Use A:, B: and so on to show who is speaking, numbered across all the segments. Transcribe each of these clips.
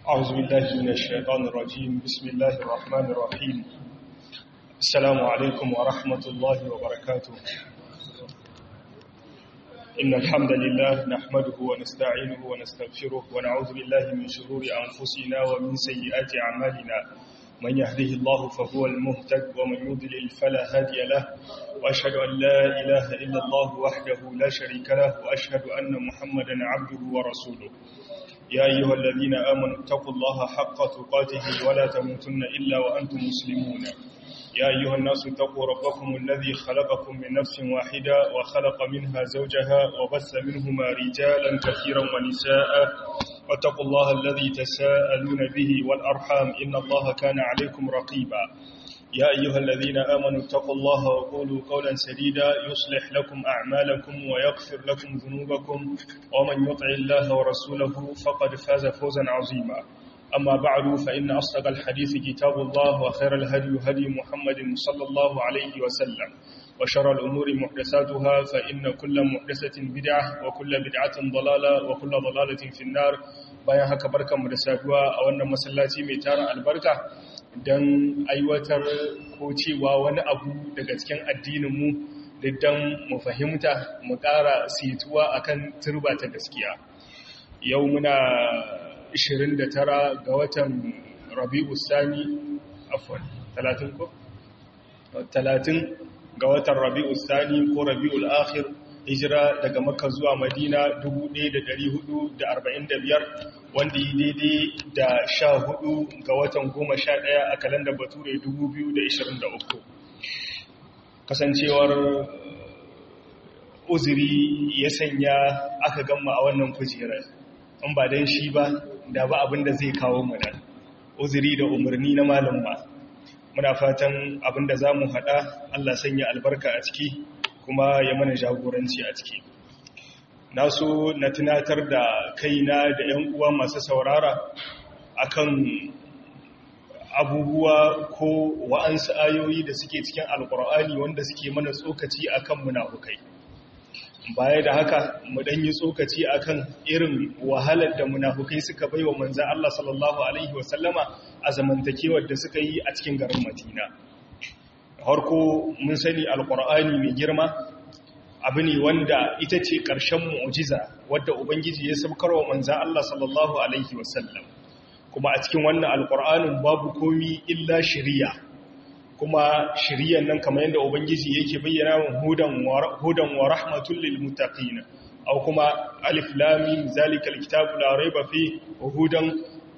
A: أعوذ بالله من الشيطان الرجيم بسم الله الرحمن الرحيم السلام عليكم ورحمة الله وبركاته إن الحمد لله نحمده ونستعينه ونستغفره ونعوذ بالله من شرور أنفسنا ومن سيئات أعمالنا من يهده الله فهو المهتد ومن يضلل فلا هادي له وأشهد أن لا إله إلا الله وحده لا شريك له وأشهد أن محمدا عبده ورسوله يا أيها الذين آمنوا اتقوا الله حق تقاته ولا تموتن إلا وأنتم مسلمون يا أيها الناس اتقوا ربكم الذي خلقكم من نفس واحدة وخلق منها زوجها وبث منهما رجالا كثيرا ونساء واتقوا الله الذي تساءلون به والأرحام إن الله كان عليكم رقيبا يا أيها الذين آمنوا اتقوا الله وقولوا قولا سديدا يصلح لكم أعمالكم ويغفر لكم ذنوبكم ومن يطع الله ورسوله فقد فاز فوزا عظيما أما بعد فإن أصدق الحديث كتاب الله وخير الهدي هدي محمد صلى الله عليه وسلم وشر الأمور محدثاتها فإن كل محدثة بدعة وكل بدعة ضلالة وكل ضلالة في النار bayan haka barkanmu da saduwa a wannan masallaci mai tara albarka don aiwatar ko cewa wani abu daga cikin addininmu don mu fahimta mu ƙara situwa akan turba ta gaskiya yau muna 29 ga watan rabi'u sani afwan 30 ko 30 ga watan rabi'u sani ko rabi'ul akhir hijira daga makka zuwa madina 1445 wanda yi daidai da 14 ga watan 11 a kalandar bature 2023 kasancewar uzuri ya sanya aka gama a wannan kujerar in ba don shi ba da ba abin da zai kawo mana uzuri da umarni na malam ba muna fatan abin da za mu haɗa allah sanya albarka a ciki kuma ya mana jagoranci a ciki na so na tunatar da kaina da 'yan uwa masu saurara akan abubuwa ko wa'ansu ayoyi da suke cikin alkur'ani wanda suke mana tsokaci akan munafukai baya da haka mu dan yi tsokaci akan irin wahalar da munafukai suka baiwa manzo Allah sallallahu alaihi wasallama a zamantakewar da suka yi a cikin garin Madina harko mun sani alkur'ani mai girma abu ne wanda ita ce ƙarshen mu'jiza wadda ubangiji ya saukar wa manza Allah sallallahu alaihi wasallam kuma a cikin wannan alkur'anin babu komi illa shiriya kuma shiriyan nan kamar yadda ubangiji yake bayyana wa hudan wa rahmatul lil muttaqin aw kuma alif lam mim zalikal kitabu la rayba fi hudan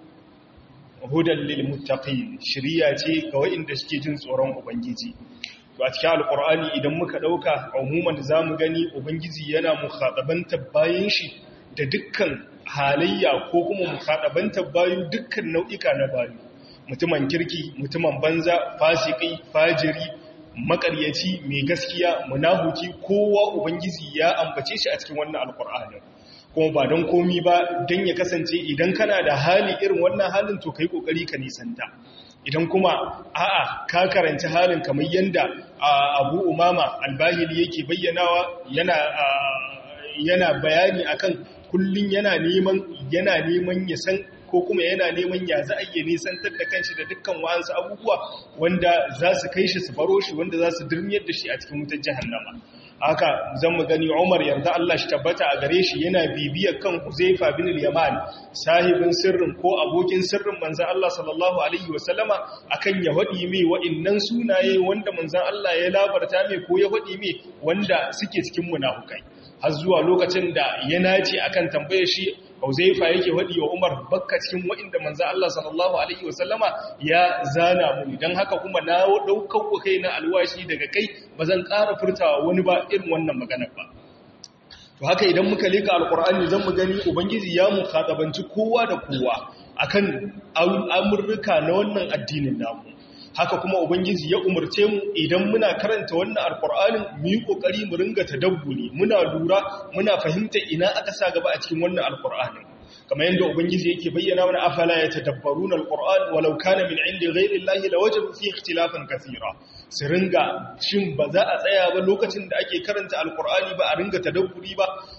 A: hudan lil muttaqin shiriya ce ga waɗanda suke jin tsoron ubangiji to a cikin alqur'ani idan muka dauka umuman zamu gani ubangiji yana mukhatabantar bayin shi da dukkan halayya ko kuma mukhatabantar bayu dukkan nau'ika na bayu mutumin kirki mutumin banza fasiki fajiri makaryaci mai gaskiya munafuki kowa ubangiji ya ambace shi a cikin wannan alqur'ani kuma ba don komi ba don ya kasance idan kana da hali irin wannan halin to kai kokari ka nisanta idan kuma a'a ka karanci halin kamar yanda abu umama albahili yake bayyanawa yana yana bayani akan kullun yana neman yana neman ya san ko kuma yana neman ya za a iya nisantar da kanshi da dukkan wa'ansu abubuwa wanda za su kai shi su baro shi wanda za su dirmiyar da shi a cikin wutar jahannama haka zan mu gani Umar yarda Allah shi tabbata a gare shi yana bibiyar kan Huzaifa bin al-Yaman sahibin sirrin ko abokin sirrin manzon Allah sallallahu alaihi wasallama akan ya hadi mai wa'annan sunaye wanda manzon Allah ya labarta mai ko ya hadi mai wanda suke cikin munafukai har zuwa lokacin da ya nace akan tambayar shi Huzaifa yake hadi wa Umar bakka cikin wa'inda manzon Allah sallallahu alaihi wasallama ya zana mu dan haka kuma na daukar ku kai na alwashi daga kai bazan ƙara furtawa wani ba irin wannan maganar ba to haka idan muka leka alqur'ani zan mu gani ubangiji ya mu khatabanci kowa da kowa akan amurruka na wannan addinin namu haka kuma ubangiji ya umarce mu idan muna karanta wannan alqur'anin mu yi kokari mu ringa tadabburi muna lura muna fahimta ina aka sa gaba a cikin wannan alqur'anin kamar yadda ubangiji yake bayyana mana afala yatadabbaruna alquran walau kana min indi ghayri llahi lawajadu fi ikhtilafan kathira su ringa shin ba za a tsaya ba lokacin da ake karanta alqurani ba a ringa tadabburi ba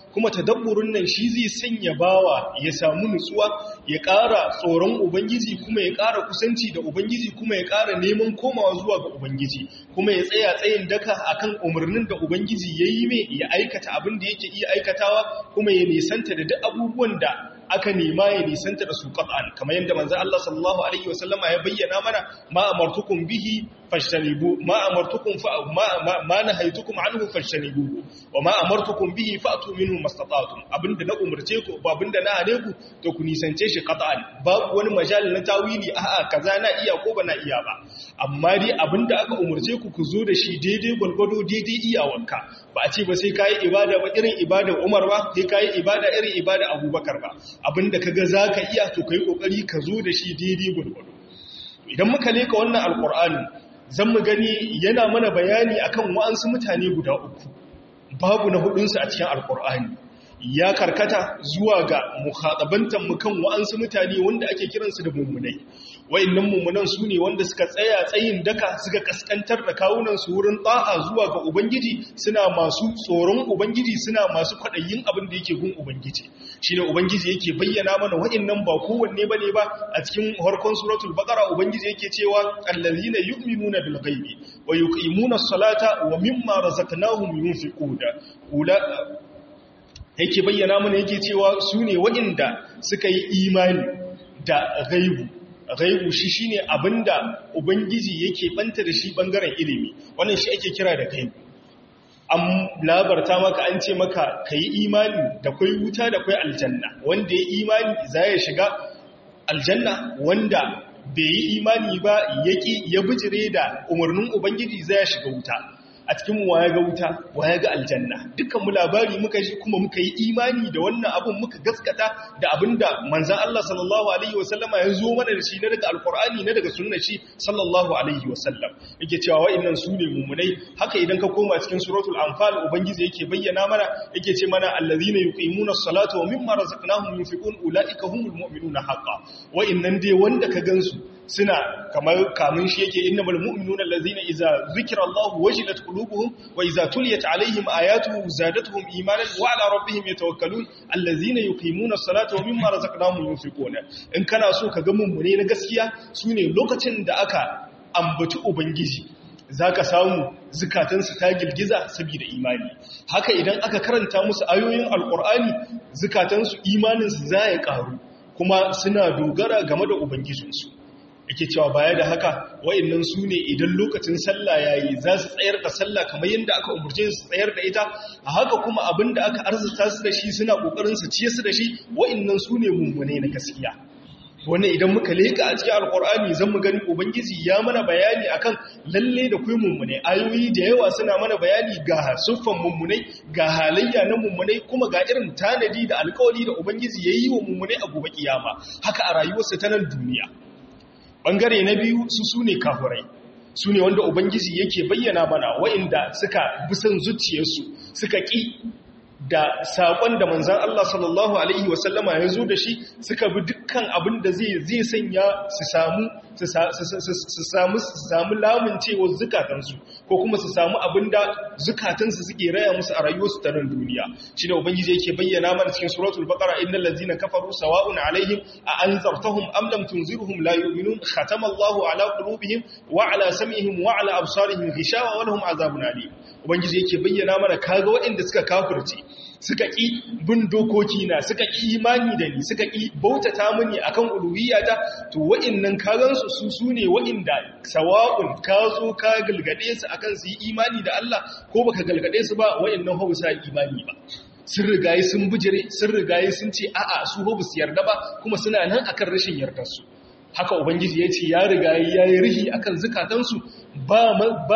A: kuma tadabburin nan shi zai sanya bawa ya samu nutsuwa ya ƙara tsoron ubangiji kuma ya ƙara kusanci da ubangiji kuma ya ƙara neman komawa zuwa ga ubangiji kuma ya tsaya tsayin daka akan umarnin da ubangiji ya yi mai ya aikata abin da yake iya aikatawa kuma ya nisanta da duk abubuwan da aka nema ya nisanta da su qat'an kamar yadda manzo Allah sallallahu alaihi wasallama ya bayyana mana ma amartukum bihi fashtanibu ma amartukum fa ma ma nahaytukum anhu fashtanibu wa ma amartukum bihi fa'tu minhu mastata'tum abinda na umurce ku ba abinda na hane ku to ku nisance shi qat'an babu wani majal na tawili a'a kaza na iya ko ba na iya ba amma dai abinda aka umurce ku ku zo da shi daidai gwalgwado daidai iyawanka ba a ce ba sai kayi ibada ba irin ibada Umar ba sai kayi ibada irin ibada Abubakar ba abinda kaga zaka iya to kai kokari ka zo da shi daidai gurgudu idan muka leka wannan alqur'ani zan mu gani yana mana bayani akan wa'ansu mutane guda uku babu na hudun su a cikin alqur'ani ya karkata zuwa ga mukhatabantan mu kan wa'ansu mutane wanda ake kiransu da mummunai wayannan mummunan su ne wanda suka tsaya tsayin daka suka kaskantar da kawunan su wurin ta'a zuwa ga ubangiji suna masu tsoron ubangiji suna masu kwadayin abin da yake gun ubangiji shine ubangiji yake bayyana mana wayannan ba kowanne bane ba a cikin harkon suratul baqara ubangiji yake cewa allazina yu'minuna bil ghaibi wa yuqimuna as-salata wa mimma razaqnahum yunfiquna yake bayyana mana yake cewa su ne waɗanda suka yi imani da gaibu gaibu shi shine abinda ubangiji yake banta da shi bangaren ilimi wannan shi ake kira da gaibu an labarta maka an ce maka ka yi imani da kwai wuta da kwai aljanna wanda ya imani za ya shiga aljanna wanda bai yi imani ba ya bijire da umarnin ubangiji za ya shiga wuta a cikin waya ga wuta waya ga aljanna dukkan mu labari muka ji kuma muka yi imani da wannan abun muka gaskata da abinda manzon Allah sallallahu alaihi wasallama ya zo mana da shi na daga alqur'ani na daga sunnar shi sallallahu alaihi wasallam yake cewa wa'annan su ne mumunai haka idan ka koma cikin suratul anfal ubangiji yake bayyana mana yake ce mana allazina yuqimuna as-salata wa mimma razaqnahum yunfiqun ulaika humul mu'minuna haqqan wa'annan dai wanda ka gansu suna kamar kamun shi yake innamal mu'minuna allazina idza zikra Allah wajilat qulubuhum wa idza tuliyat alaihim ayatuhu zadatuhum imanan wa ala rabbihim yatawakkalun allazina yuqimuna as-salata wa mimma razaqnahum yunfiquna in kana so ka ga mummune na gaskiya sune lokacin da aka ambaci ubangiji zaka samu zukatansu ta girgiza saboda imani haka idan aka karanta musu ayoyin alqur'ani zukatansu imaninsu za ya karu kuma suna dogara game da ubangijinsu yake cewa baya da haka wa'annan su ne idan lokacin sallah yayi za su tsayar da sallah kamar yadda aka umurce su tsayar da ita a haka kuma abinda aka arzuta su da shi suna kokarin su ciye su da shi wa'annan su ne mummune na gaskiya wannan idan muka leka a cikin alkur'ani zan mu gani ubangiji ya mana bayani akan lalle da kai mummune ayoyi da yawa suna mana bayani ga suffan mummunai ga halayya na mummunai kuma ga irin tanadi da alkawari da ubangiji yayi wa mummunai a gobe kiyama haka a rayuwarsa ta nan duniya ɓangare na biyu su su ne kafurai su ne wanda ubangiji yake bayyana mana wa'inda suka bisan zuciyarsu suka ƙi da saƙon da manzan Allah sallallahu Alaihi wasallama ya zo da shi suka bi dukkan abin da zai sanya su samu su samu lamuncewar zukatansu ko kuma su samu abin da zukatansu suke raya musu a rayuwarsu ta nan duniya shi ne ubangiji yake bayyana mana cikin suratul baqara innal ladzina kafaru sawa'un alaihim a anzartahum am lam tunzirhum la yu'minun khatama Allahu ala qulubihim wa ala sam'ihim wa ala absarihim ghishawa wa lahum azabun alim ubangiji yake bayyana mana kaga waɗanda suka kafirce suka ƙi bin dokoki na suka ƙi imani da ni suka ƙi bautata mini akan uluhiyata to wa'annan kagansu su su ne wa'inda sawa'un ka zo ka galgade su akan su yi imani da Allah ko baka galgade su ba wa'annan hausa imani ba sun rigaye sun bijire sun rigaye sun ce a'a su ba su yarda ba kuma suna nan akan rashin yardar su haka ubangiji ya ce ya riga ya yi rihi akan zukatansu ba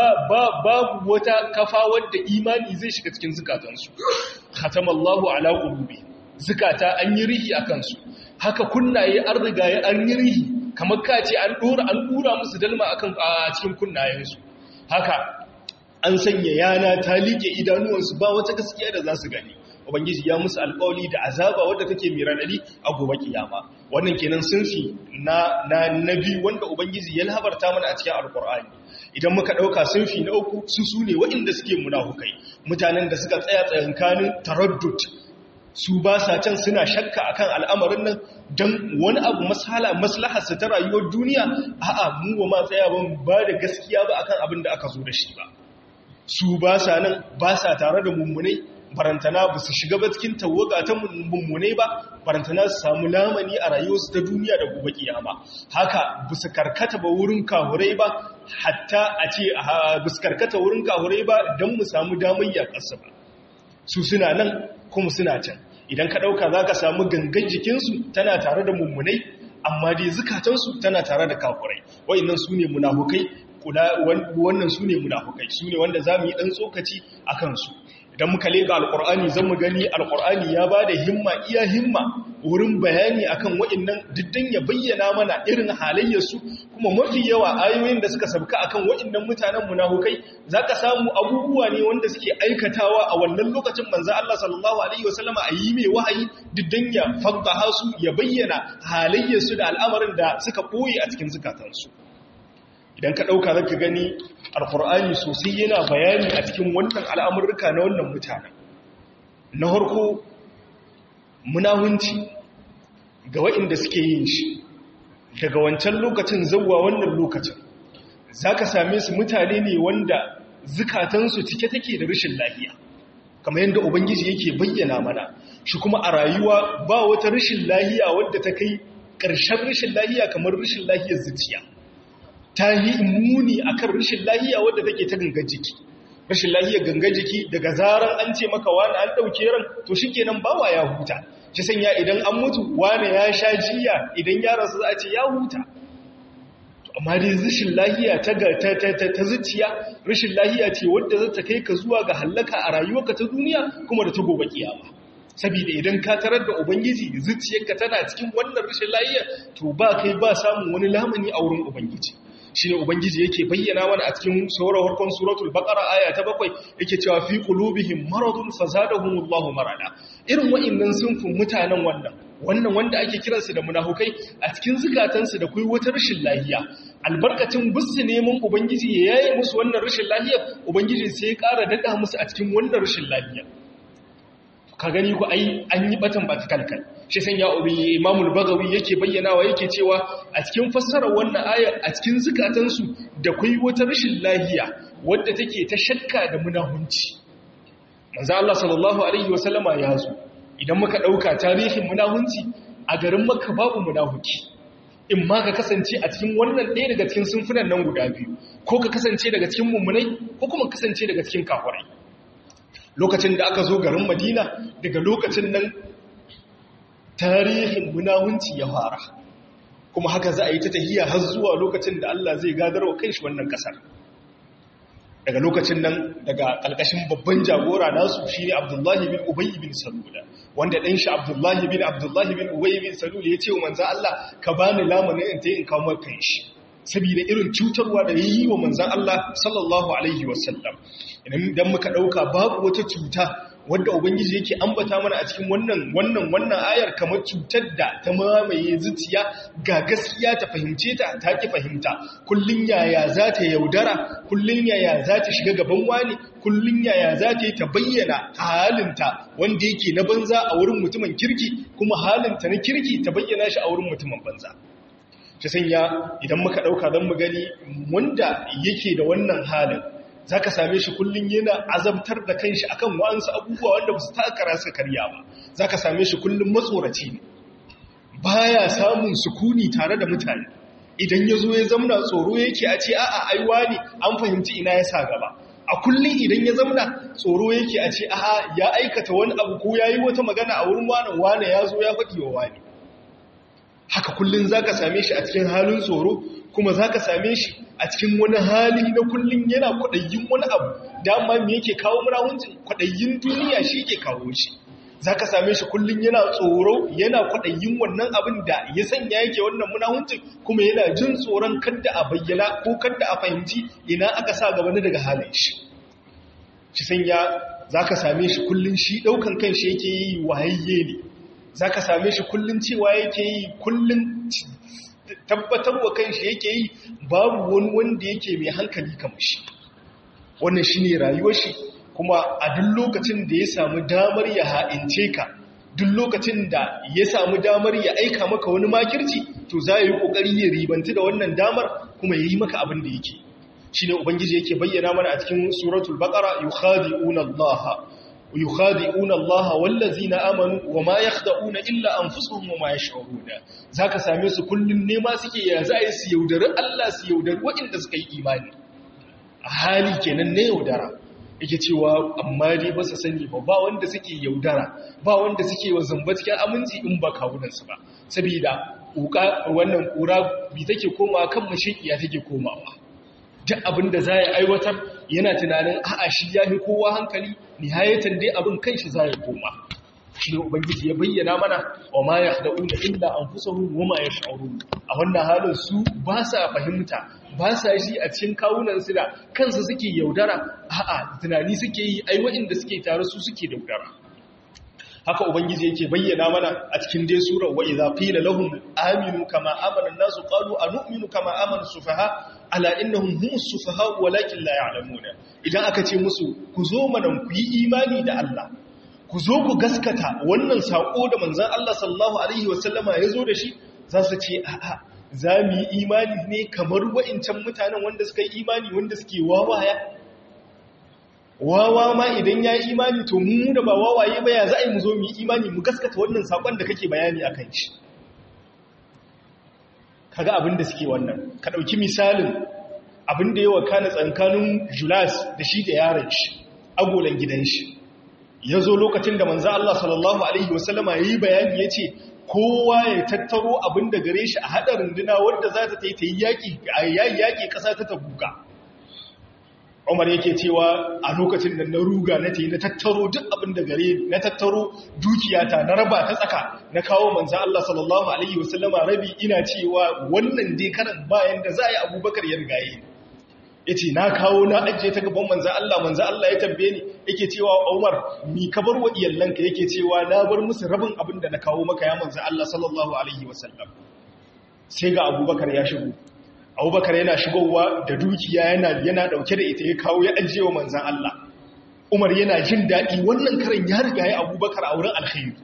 A: babu wata kafa wadda imani zai shiga cikin zukatansu khatamallahu ala qulubi zukata an yi rihi akan su haka kunnaye an riga ya an yi rihi kamar ka ce an dora an dura musu dalma akan a cikin kunnayensu haka an sanya yana ta liƙe idanuwansu ba wata gaskiya da za su gani ubangiji ya musu alƙawli da azaba wadda take mai radadi a gobe kiyama wannan kenan sunfi na na nabi wanda ubangiji ya labarta mana a cikin alƙur'ani idan muka ɗauka sunfi na uku su su ne waɗanda suke munafukai mutanen da suka tsaya tsayankanin taraddud su ba sa can suna shakka akan al'amarin nan don wani abu maslaharsa ta rayuwar duniya a'a mu ba ma tsaya ban ba da gaskiya ba akan abin da aka zo da shi ba su ba sa nan ba sa tare da mummunai barantana ba su shiga ba cikin tawaga ta mummunai ba barantana su samu lamani a rayuwarsu ta duniya da gobe kiyama haka ba su karkata ba wurin kahurai ba hatta a ce ba su karkata wurin kahurai ba don mu samu damar yaƙarsa ba su suna nan kuma suna can idan ka ɗauka za ka samu gangan jikinsu tana tare da mummunai amma dai zukatansu tana tare da kafurai wa'annan su ne munafukai wannan su ne munafukai su ne wanda za mu yi ɗan tsokaci a kansu idan muka leka alkur'ani zan mu gani alkur'ani ya ba da himma iya himma wurin bayani akan wa'annan diddan ya bayyana mana irin halayyarsu kuma mafi yawa ayoyin da suka sabka akan wa'annan mutanen munafukai zaka samu abubuwa ne wanda suke aikatawa a wannan lokacin manzo Allah sallallahu alaihi wasallama a yi mai wahayi diddan ya faddaha su ya bayyana halayyarsu da al'amarin da suka koyi a cikin zukatansu idan ka ɗauka zaka gani alkur'ani sosai yana bayani a cikin wannan al'amurka na wannan mutanen na harko munahunci ga waɗanda suke yin shi daga wancan lokacin zauwa wannan lokacin za ka same su mutane ne wanda zukatansu cike take da rashin lahiya kamar yadda ubangiji yake bayyana mana shi kuma a rayuwa ba wata rashin lahiya wadda ta kai ƙarshen rashin lahiya kamar rashin lahiyar zuciya ta yi muni a kan rashin lahiya wadda take ta gangan jiki rashin lahiyar gangan jiki daga zarar an ce maka wani an ɗauke ran to shi kenan bawa ya huta shi sanya idan an mutu wani ya sha jiya idan yaransa za a ce ya huta amma dai rashin lahiya ta ta zuciya rashin lahiya ce wadda za ta kai ka zuwa ga hallaka a rayuwarka ta duniya kuma da ta gobe kiyama saboda idan ka tarar da ubangiji zuciyarka tana cikin wannan rashin lahiya to ba kai ba samun wani lamani a wurin ubangiji shi ne ubangiji yake bayyana mana a cikin sauran harkon suratul baqara aya ta bakwai yake cewa fi qulubihim maradun fazadahumullahu marada irin wa'annan sunfin mutanen wannan wannan wanda ake kiransu da munafukai a cikin zukatansu da kai wata rashin lahiya albarkacin bisu neman ubangiji ya yaye musu wannan rashin lahiya ubangiji sai ya ƙara dada musu a cikin wannan rashin lahiya ka gani ku ai an yi batan ba kalkal shi san ya ubi imamul bagawi yake bayyanawa yake cewa a cikin fassarar wannan ayar a cikin zukatansu da kai wata rashin lahiya wadda take ta shakka da munahunci manzo Allah sallallahu alaihi wasallama ya zo idan muka dauka tarihin munahunci a garin Makka babu munahuki in ma ka kasance a cikin wannan ɗaya daga cikin sunfunan nan guda biyu ko ka kasance daga cikin mummunai ko kuma kasance daga cikin kafirai lokacin da aka zo garin Madina daga lokacin nan tarihin munawunci ya fara kuma haka za a yi ta tahiya har zuwa lokacin da Allah zai gadarwa kai shi wannan kasar daga lokacin nan daga ƙalƙashin babban jagora nasu shi ne abdullahi bin ubayi bin salula wanda ɗan shi abdullahi bin abdullahi bin ubayi bin salula ya ce wa manzan Allah ka ba ni lamunin in ta yi in kawo kan shi saboda irin cutarwa da ya yi wa manzan Allah sallallahu alaihi wasallam idan muka ɗauka babu wata cuta wadda ubangiji yake ambata mana a cikin wannan wannan wannan ayar kamar cutar da ta mamaye zuciya ga gaskiya ta fahimce ta ta ki fahimta kullun yaya za ta yaudara kullun yaya za ta shiga gaban wani kullun yaya za ta yi ta bayyana halinta wanda yake na banza a wurin mutumin kirki kuma halinta na kirki ta bayyana shi a wurin mutumin banza ta sanya idan muka ɗauka don mu gani wanda yake da wannan halin za ka same shi kullum yana azabtar da kanshi akan wa'ansu abubuwa wanda ba su takara su karya ba za ka same shi kullum matsoraci ne baya samun sukuni tare da mutane idan ya zo ya zamna tsoro yake a ce a'a aiwa ne an fahimci ina ya sa gaba a kullum idan ya zamna tsoro yake a ce a'a ya aikata wani abu ko ya yi wata magana a wurin wane wane ya zo ya faɗi wa wane haka kullum za ka same shi a cikin halin tsoro kuma za ka same shi a cikin wani hali na kullum yana kwaɗayin wani abu dama me yake kawo murahuncin kwaɗayin duniya shi ke kawo shi za ka same shi kullum yana tsoro yana kwaɗayin wannan abin da ya sanya yake wannan munahuncin kuma yana jin tsoron kadda a bayyana ko kadda a fahimci ina aka sa gaba na daga halin shi shi sanya za ka same shi kullum shi ɗaukan kan shi yake yi wayayye ne za ka same shi kullum cewa yake yi kullum tabbatar wa kanshi yake yi babu wani wanda yake mai hankali kamar shi wannan shi ne rayuwar shi kuma a duk lokacin da ya samu damar ya ha'ince ka duk lokacin da ya samu damar ya aika maka wani makirci to za yi kokari ya ribanti da wannan damar kuma ya yi maka abin da yake shine ubangiji yake bayyana mana a cikin suratul baqara yukhadi'una allaha yukhadi'una allaha wallazina amanu wama yakhda'una illa anfusuhum wama yash'uruna zaka same su kullun nema suke ya za su yaudari Allah su yaudari waɗanda suka yi imani a hali kenan ne yaudara yake cewa amma dai ba su sani ba ba wanda suke yaudara ba wanda suke wa zamba cikin aminci in ba kawunansu ba saboda wannan kura bi take komawa kan mashiƙiya take komawa duk abin da za ya aiwatar yana tunanin a'a shi ya fi kowa hankali nihayatan dai abin kan shi za ya koma shi ne ubangiji ya bayyana mana wa ma ya da'una illa anfusahum wa ma yash'urun a wannan halin su ba sa fahimta ba sa shi a cikin kawunansu da kansu suke yaudara a'a tunani suke yi ai waɗanda suke tare su suke yaudara haka ubangiji yake bayyana mana a cikin dai surar wa idza qila lahum aminu kama amana an-nasu qalu anu'minu kama amana sufaha ala innahum humus sufaha walakin la ya'lamuna idan aka ce musu ku zo mana ku yi imani da Allah ku zo ku gaskata wannan sako da manzon Allah sallallahu alaihi wasallama ya zo da shi za su ce a'a za mu yi imani ne kamar wa'incan mutanen wanda suka yi imani wanda suke wawaya wawa ma idan ya yi imani to mu da ba wawaye ba ya za a yi mu zo mu yi imani mu gaskata wannan sakon da kake bayani a kan shi kaga abin da suke wannan ka ɗauki misalin abin da yawa kana tsankanin julas da shi da yaron shi agolan gidan shi ya zo lokacin da manzo Allah sallallahu alaihi wasallama ya yi bayani ya ce kowa ya tattaro abin da gare shi a haɗa runduna wadda za ta ta yi yaƙi ƙasa ta tabuka umar yake cewa a lokacin da na ruga na na tattaro duk abin da gare na tattaro dukiyata na raba ta tsaka na kawo manzan Allah sallallahu alaihi wasallama rabi ina cewa wannan dai karan bayan da za a yi abubakar ya rigaye ya ce na kawo na ajiye ta gaban manzan Allah manzan Allah ya tambaye ni yake cewa umar mi ka bar wa iyalanka yake cewa na bar musu rabin abin da na kawo maka ya manzan Allah sallallahu alaihi wasallam sai ga abubakar ya shigo abubakar yana shigowa da dukiya yana yana dauke da ita ya kawo ya ajiye wa manzan Allah umar yana jin daɗi wannan karen ya riga ya abubakar a wurin alkhairi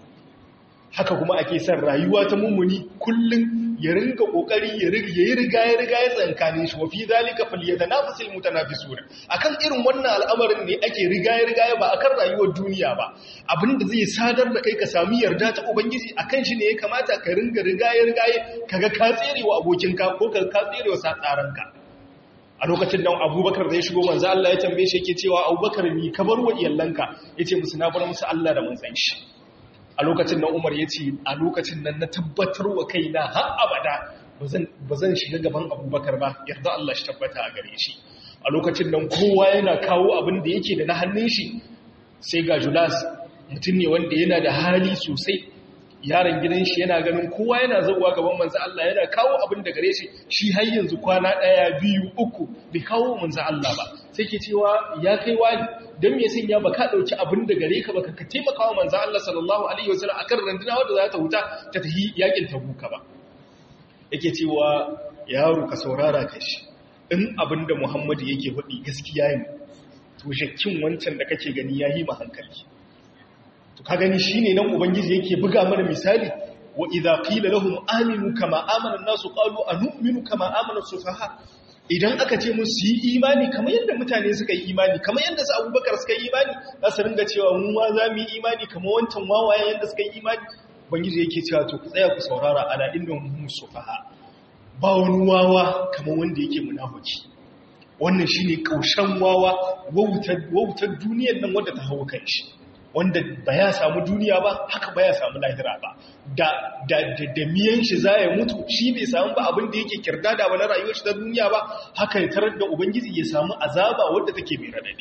A: haka kuma ake son rayuwa ta mummuni kullum ya ringa kokari ya yi riga ya riga ya tsankane shi wa fi zalika falyatanafasul mutanafisuna akan irin wannan al'amarin ne ake riga ya riga ba akan rayuwar duniya ba abinda zai sadar da kai ka sami yarda ta ubangiji akan shi ne ya kamata ka ringa riga ya riga kaga ka tserewa abokinka ko ka ka tserewa satsaranka a lokacin nan abubakar da ya shigo manzo Allah ya tambaye shi yake cewa abubakar ni ka bar wa iyalanka yace musu na bar musu Allah da manzon shi a lokacin nan umar ya ce a lokacin nan na tabbatar wa kaina har abada ba zan shiga gaban abubakar ba yarda Allah shi tabbata a gare shi a lokacin nan kowa yana kawo abin da yake da na hannun shi sai ga julas mutum ne wanda yana da hali sosai yaron gidan shi yana ganin kowa yana zauwa gaban manzo Allah yana kawo abin da gare shi shi har yanzu kwana ɗaya biyu uku bai kawo manzo Allah ba sai ke cewa ya kai wani don me sanya ba ka ɗauki abin da gare ka ba ka taimaka wa manzo Allah sallallahu alaihi wasallam akan randuna wadda za ta huta ta tafi yakin tabuka ba yake cewa yaro ka saurara ka shi in abin da Muhammadu yake faɗi gaskiya ne to shakkin wancan da kake gani yayi ma hankali to ka gani shine nan ubangiji yake buga mana misali wa idza qila lahum aminu kama amana an-nasu qalu anu'minu kama amana sufaha idan aka ce musu yi imani kamar yadda mutane suka yi imani kamar yadda su abubakar suka yi imani za su ringa cewa mu ma za mu yi imani kamar wancan wawaye yadda suka yi imani bangiji yake cewa to ku tsaya ku saurara ala inda mu sufaha ba wani wawa kamar wanda yake munafiki wannan shine kaushen wawa wautar duniyar nan wanda ta hawo kan shi wanda ba ya samu duniya ba haka ba ya samu lahira ba da da da miyan shi za ya mutu shi bai samu ba abin da yake kirda da ba na rayuwar shi ta duniya ba haka ya tarar da ubangiji ya samu azaba wadda take mai radadi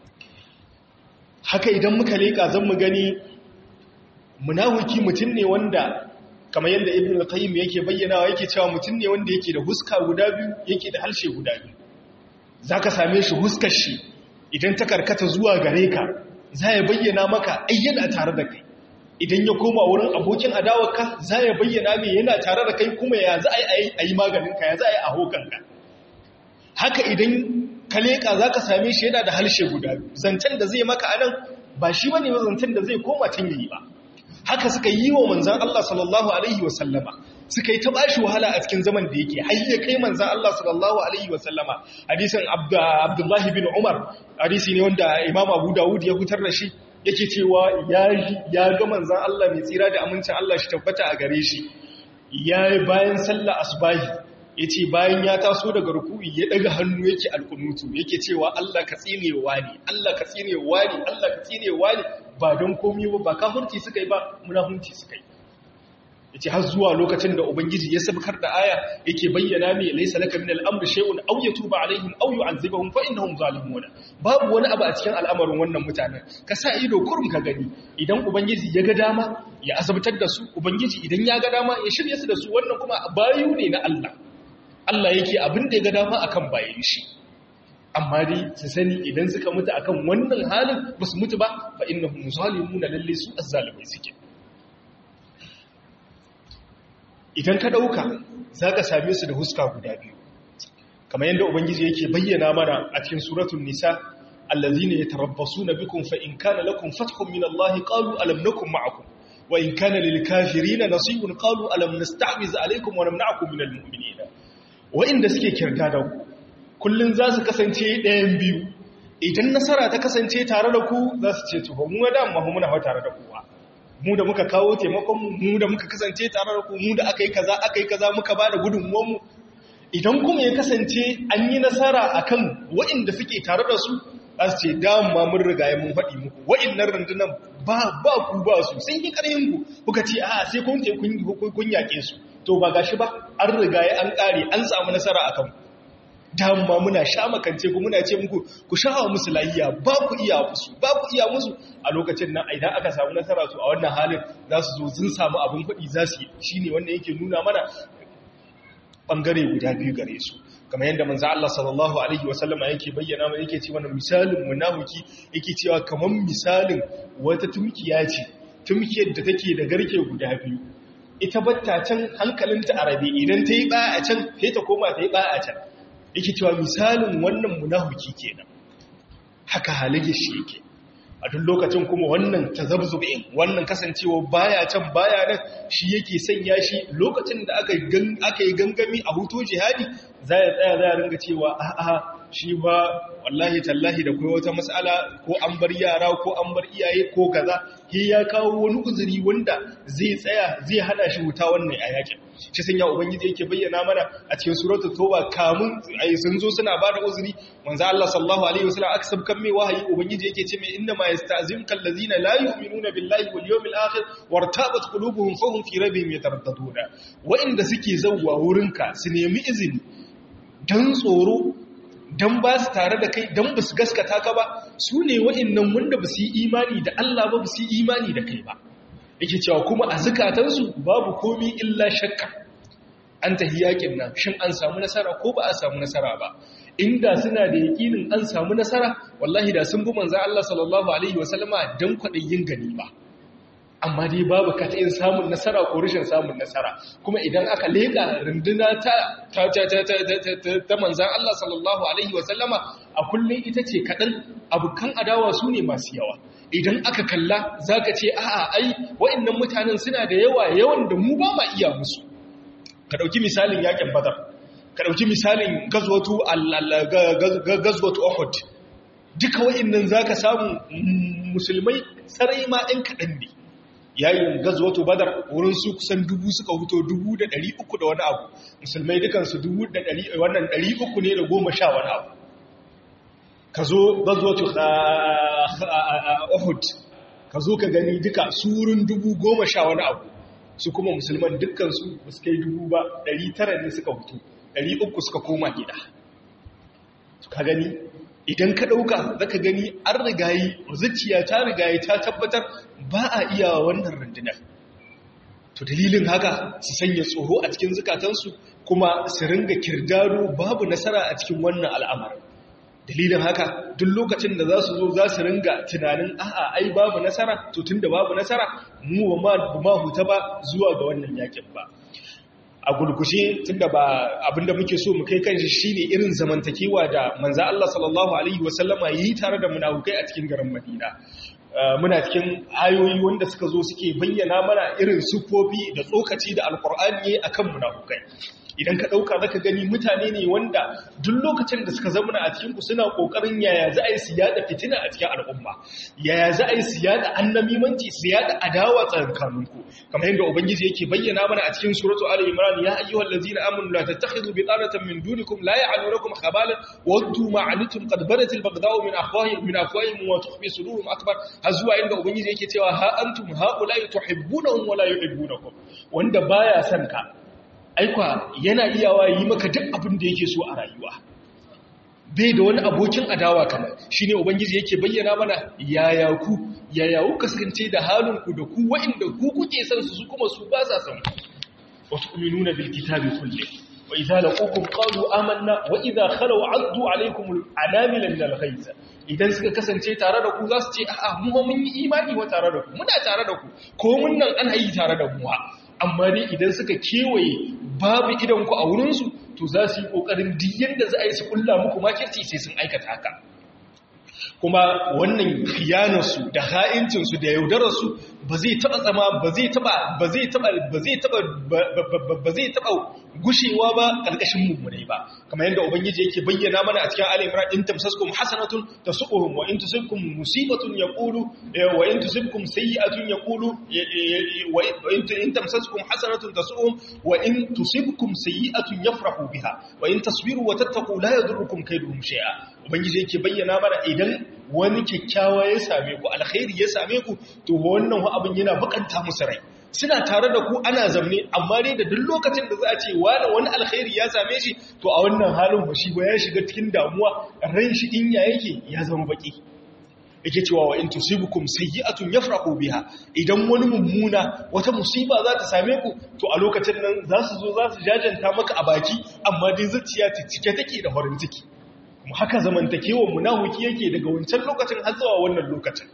A: haka idan muka leka zan mu gani munafiki mutum ne wanda kamar yadda ibn al-qayyim yake bayyanawa yake cewa mutum ne wanda yake da huska guda biyu yake da halshe guda biyu zaka same shi huskar shi idan ta karkata zuwa gare ka za ya bayyana maka ai yana tare da kai idan ya koma wurin abokin adawarka za ya bayyana mai yana tare da kai kuma ya za a yi a yi maganinka ya za a yi a hokanka haka idan ka leƙa za ka same shi yana da harshe guda zancen da zai maka anan ba shi wani zancen da zai koma can yi ba haka suka yi wa manzan Allah sallallahu alaihi wasallama suka yi ta bashi wahala a cikin zaman da yake har ya kai manzan Allah sallallahu alaihi wasallama hadisin Abdullahi bin Umar hadisi ne wanda Imam Abu Dawud ya fitar da shi yake cewa ya ga manzan Allah mai tsira da amincin Allah shi tabbata a gare shi ya bayan sallah asbahi ya ce bayan ya taso daga ruku'i ya daga hannu yake alkunutu yake cewa Allah ka tsinewa ne Allah ka tsinewa ne Allah ka tsinewa ne ba don komi ba ba kafirci suka yi ba munafurci suka yi yace har zuwa lokacin da ubangiji ya sabkar da aya yake bayyana mai laysa laka min al-amri shay'un aw yatuba alaihim aw yu'adhibuhum fa innahum zalimun babu wani abu a cikin al'amarin wannan mutanen ka sa ido kurum ka gani idan ubangiji ya ga dama ya azabtar da su ubangiji idan ya ga dama ya shirye su da su wannan kuma bayu ne na Allah Allah yake abin da ya ga dama akan bayan shi amma dai su sani idan suka mutu akan wannan halin ba su mutu ba fa innahum zalimuna lalle su azzalimai suke idan ka dauka zaka same su da huska guda biyu kamar yadda ubangiji yake bayyana mana a cikin suratul nisa allazina yatarabbasuna bikum fa in kana lakum fathun min Allah qalu alam nakum ma'akum wa in kana lil kafirina nasibun qalu alam nasta'miz alaykum wa namna'akum minal mu'minina wa'inda suke kirta da ku kullum za su kasance ɗayan biyu idan nasara ta kasance tare da ku za su ce tuho mu da amma muna hau tare da kuwa mu da muka kawo taimakon mu da muka kasance tare da ku mu da aka yi kaza aka yi kaza muka ba da gudunmuwanmu idan kuma ya kasance an yi nasara akan wa'inda suke tare da su za su ce dama mun riga mun faɗi muku wa'innan rundunan ba ba ku ba su sun yi ƙaryin ku kuka ce a sai kun kun yaƙe su to ba gashi ba an riga ya an ƙare an samu nasara a kanku dama muna sha makance ku muna ce muku ku sha wa musu lahiya ba ku iya musu ba ku iya musu a lokacin nan idan aka samu nasara su a wannan halin za su zo sun samu abin kuɗi za su yi shi ne wanda yake nuna mana ɓangare guda biyu gare su kamar yadda manzo Allah sallallahu alaihi wasallama yake bayyana mana yake ce mana misalin munafiki yake cewa kamar misalin wata tumkiya ce tumkiyar da take da garke guda biyu ita batta can hankalinta a rabe idan ta yi ba a can sai ta koma ta yi ba a can yake cewa misalin wannan munafiki kenan haka halige shi yake a duk lokacin kuma wannan tazabzubin wannan kasancewa baya can baya nan shi yake sanya shi lokacin da aka aka yi gangami a hutu jihadi za ya tsaya za ya ringa cewa a'a shi ba wallahi tallahi da kai wata matsala ko an bar yara ko an bar iyaye ko kaza he ya kawo wani uzuri wanda zai tsaya zai hana shi wuta wannan a yakin shi sun ya ubangiji yake bayyana mana a cikin suratul toba kamun ai sun zo suna bada uzuri manzo Allah sallallahu alaihi wasallam aka sabkan mai wahayi ubangiji yake ce mai inna ma yasta'zimkal ladina la yu'minuna billahi wal yawmil akhir wartabat qulubuhum fahum fi rabbihim yataraddaduna wa inda suke zawwa wurinka su nemi izini dan tsoro don ba su tare da kai don ba su gaskata ka ba su ne wa'innan wanda ba su yi imani da Allah ba ba su yi imani da kai ba yake cewa kuma a zukatansu babu komi illa shakka an tahi yakin nan shin an samu nasara ko ba a samu nasara ba inda suna da yakinin an samu nasara wallahi da sun bi manzo Allah sallallahu alaihi wasallama dan kwadayin gani ba amma dai babu kata'in samun nasara ko rashin samun nasara kuma idan aka leka runduna ta ta ta ta ta ta manzan Allah sallallahu alaihi wasallama a kullun ita ce kadan abukan adawa su ne masu yawa idan aka kalla zaka ce a'a ai wa'annan mutanen suna da yawa yawan da mu ba ma iya musu ka dauki misalin yakin badar ka dauki misalin gazwatu gazwatu uhud duka wa'annan zaka samu musulmai sarai ma ɗan kaɗan ne yayin gazwatu badar wurin su kusan dubu suka huto dubu da ɗari uku da wani abu musulmai dukansu dubu da ɗari wannan ɗari uku ne da goma sha wani abu ka zo gazwatu uhud ka zo ka gani duka surun dubu goma sha wani abu su kuma musulman dukansu ba su kai dubu ba ɗari tara ne suka hutu ɗari uku suka koma gida ka gani idan ka ɗauka za ka gani an rigayi zuciya ta rigayi ta tabbatar ba a iya wannan rundunar to dalilin haka su sanya tsoro a cikin zukatansu kuma su ringa kirdaro babu nasara a cikin wannan al'amarin dalilin haka duk lokacin da za su zo za su ringa tunanin a'a ai babu nasara to tun da babu nasara mu ba ma huta ba zuwa ga wannan yakin ba a gurgushe tunda ba abinda muke so mu kai kanshi shine irin zamantakewa da manzo Allah sallallahu alaihi wasallama yi tare da munafukai a cikin garin Madina muna cikin ayoyi wanda suka zo suke bayyana mana irin sufofi da tsokaci da alkur'ani akan munafukai idan ka ɗauka zaka gani mutane ne wanda duk lokacin da suka zama a cikinku suna ƙoƙarin yaya za a yi su yada fitina a cikin al'umma yaya za a yi su yada annamimanci su yada adawa tsakaninku kamar yadda ubangiji yake bayyana mana a cikin suratu ali imran ya ayyuhal ladzina amanu la tattakhidhu bitanatan min dunikum la ya'lunukum khabalan waddu ma anitum qad badat al baghdau min afwahihim min afwahihim wa tukhfi sudurum akbar har zuwa inda ubangiji yake cewa ha antum haula tuhibbunahum wa la yuhibbunakum wanda baya son ka aikwa yana iyawa yi maka duk abin da yake so a rayuwa bai da wani abokin adawa kamar shi ne ubangiji yake bayyana mana yaya ku yaya ku kasance da halinku da ku wa'inda ku kuke san su su kuma su ba sa san wa tu'minuna bil kitabi kulli wa idza laqukum qalu amanna wa idza khalu addu alaykum al anamila min al ghayz idan suka kasance tare da ku za su ce a'a mu mun yi imani wa tare da ku muna tare da ku ko mun nan ana yi tare da mu amma dai idan suka kewaye babu idanku a wurinsu to za su yi ƙoƙarin diyan da za a yi su ƙulla muku makirci sai sun aikata haka kuma wannan khiyanarsu da ha'incinsu da yaudararsu ba zai taɓa tsama ba zai taɓa ba zai taɓa ba zai taɓa ba zai taɓa gushewa ba ƙarƙashin mummunai ba kamar yadda ubangiji yake bayyana mana a cikin ali imran in tamsaskum hasanatun tasuquhum wa in tusibkum musibatun yaqulu wa in tusibkum sayyi'atun yaqulu wa in tamsaskum hasanatun tasuquhum wa in tusibkum sayyi'atun yafrahu biha wa in tasbiru wa tattaqu la yadurrukum kayduhum shay'a ubangiji yake bayyana mana idan wani kyakkyawa ya same ku alkhairi ya same ku to wannan abin yana bukanta musu rai suna tare da ku ana zamne amma dai da duk lokacin da za a ce wani wani alkhairi ya same shi to a wannan halin ba shi ba ya shiga cikin damuwa ran shi in ya yake ya zama baki yake cewa wa in tusibukum sayyi'atun yafrahu biha idan wani mummuna wata musiba za ta same ku to a lokacin nan za su zo za su jajanta maka a baki amma dai zuciya ta cike take da farin ciki kuma haka zamantakewar munafiki yake daga wancan lokacin har zuwa wannan lokacin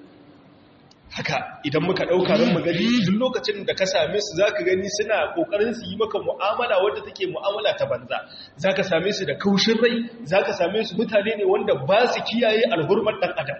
A: haka idan muka ɗauka ran magani duk lokacin da ka same su za ka gani suna ƙoƙarin su yi maka mu'amala wadda take mu'amala ta banza za ka same su da kaushin rai za ka same su mutane ne wanda ba su kiyaye alhurmar ɗan adam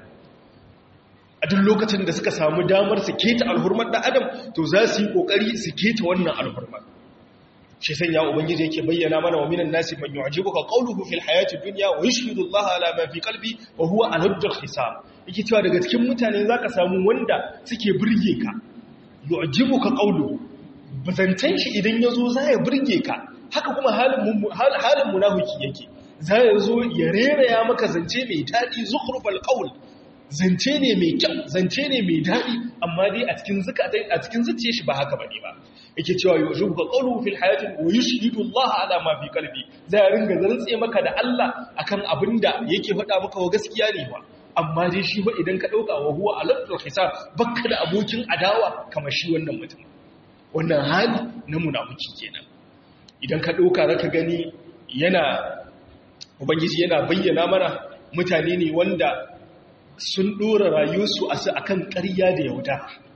A: a duk lokacin da suka samu damar su keta alhurmar ɗan adam to za su yi ƙoƙari su keta wannan alhurmar shi sanya ubangiji yake bayyana mana wa minan nasi man yu'jibuka qawluhu fil hayati dunya wa yashhadu Allah ala ma fi qalbi wa huwa aladul hisab yake cewa daga cikin mutane zaka samu wanda suke burge ka yu'jibuka qawluhu bazantan shi idan yazo za ya burge ka haka kuma halin halin munafiki yake za ya zo ya reraya maka zance mai dadi zukhrufal qawl zance ne mai kyau zance ne mai dadi amma dai a cikin zakatai a cikin zuciyar shi ba haka bane ba yake cewa yujubu ka qawlu fil hayati wa yushhidu Allah ala ma fi qalbi zai ringa zantse maka da Allah akan abinda yake faɗa maka wa gaskiya ne ba amma dai shi ba idan ka dauka wa huwa alatul hisab bakka da abokin adawa kamar shi wannan mutum wannan hali na munafiki kenan idan ka dauka zaka gani yana ubangiji yana bayyana mana mutane ne wanda sun dora rayuwarsu akan ƙarya da yauda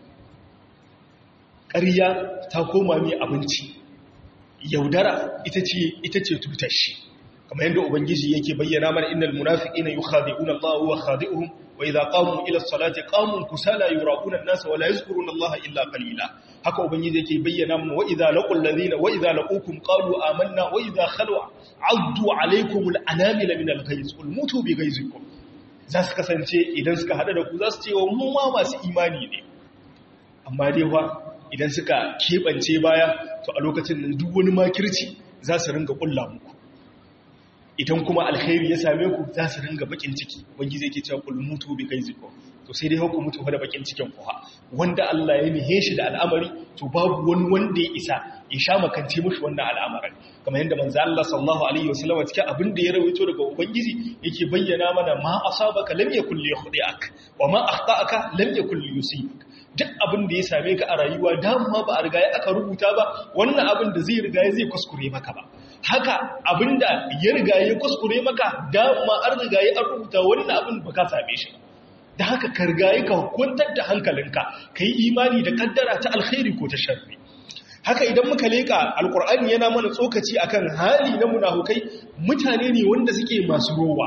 A: ƙarya ta koma mai abinci yaudara ita ce ita ce tutar shi kamar yadda ubangiji yake bayyana mana innal munafiqina yukhadi'una Allah wa khadi'uhum wa idha qamu ila as-salati qamu kusala yuraquna an-nasa wa la yazkuruna Allah illa qalila haka ubangiji yake bayyana mana wa idha laqul ladina wa idha laqukum qalu amanna wa idha khalu 'addu 'alaykum al-anamila min al-ghayz qul mutu bi ghayzikum za su kasance idan suka hada da ku za su ce wa mu ma masu imani ne amma dai fa idan suka keɓance baya to a lokacin nan duk wani makirci za su ringa ƙulla muku idan kuma alkhairi ya same ku za su ringa bakin ciki wangi zai ke cewa kul mutu bi kai ziko to sai dai hauku mutu da bakin cikin kuwa wanda Allah ya nihe shi da al'amari to babu wani wanda ya isa ya sha makance mushi wannan al'amarin kamar yadda manzo Allah sallallahu alaihi wasallam cikin abin da ya rawaito daga ubangiji yake bayyana mana ma asabaka lam yakul liykhdi'ak wa ma akhta'aka lam yakul liyusibak duk abin da ya same ka a rayuwa dama ba a riga aka rubuta ba wannan abin da zai riga zai kuskure maka ba haka abin da ya riga ya kuskure maka dama an riga ya rubuta wannan abin ba ka same shi da haka ka riga ka kwantar da hankalinka ka yi imani da kaddara ta alkhairi ko ta sharri haka idan muka leka alkur'ani yana mana tsokaci akan hali na munafukai mutane ne wanda suke masu rowa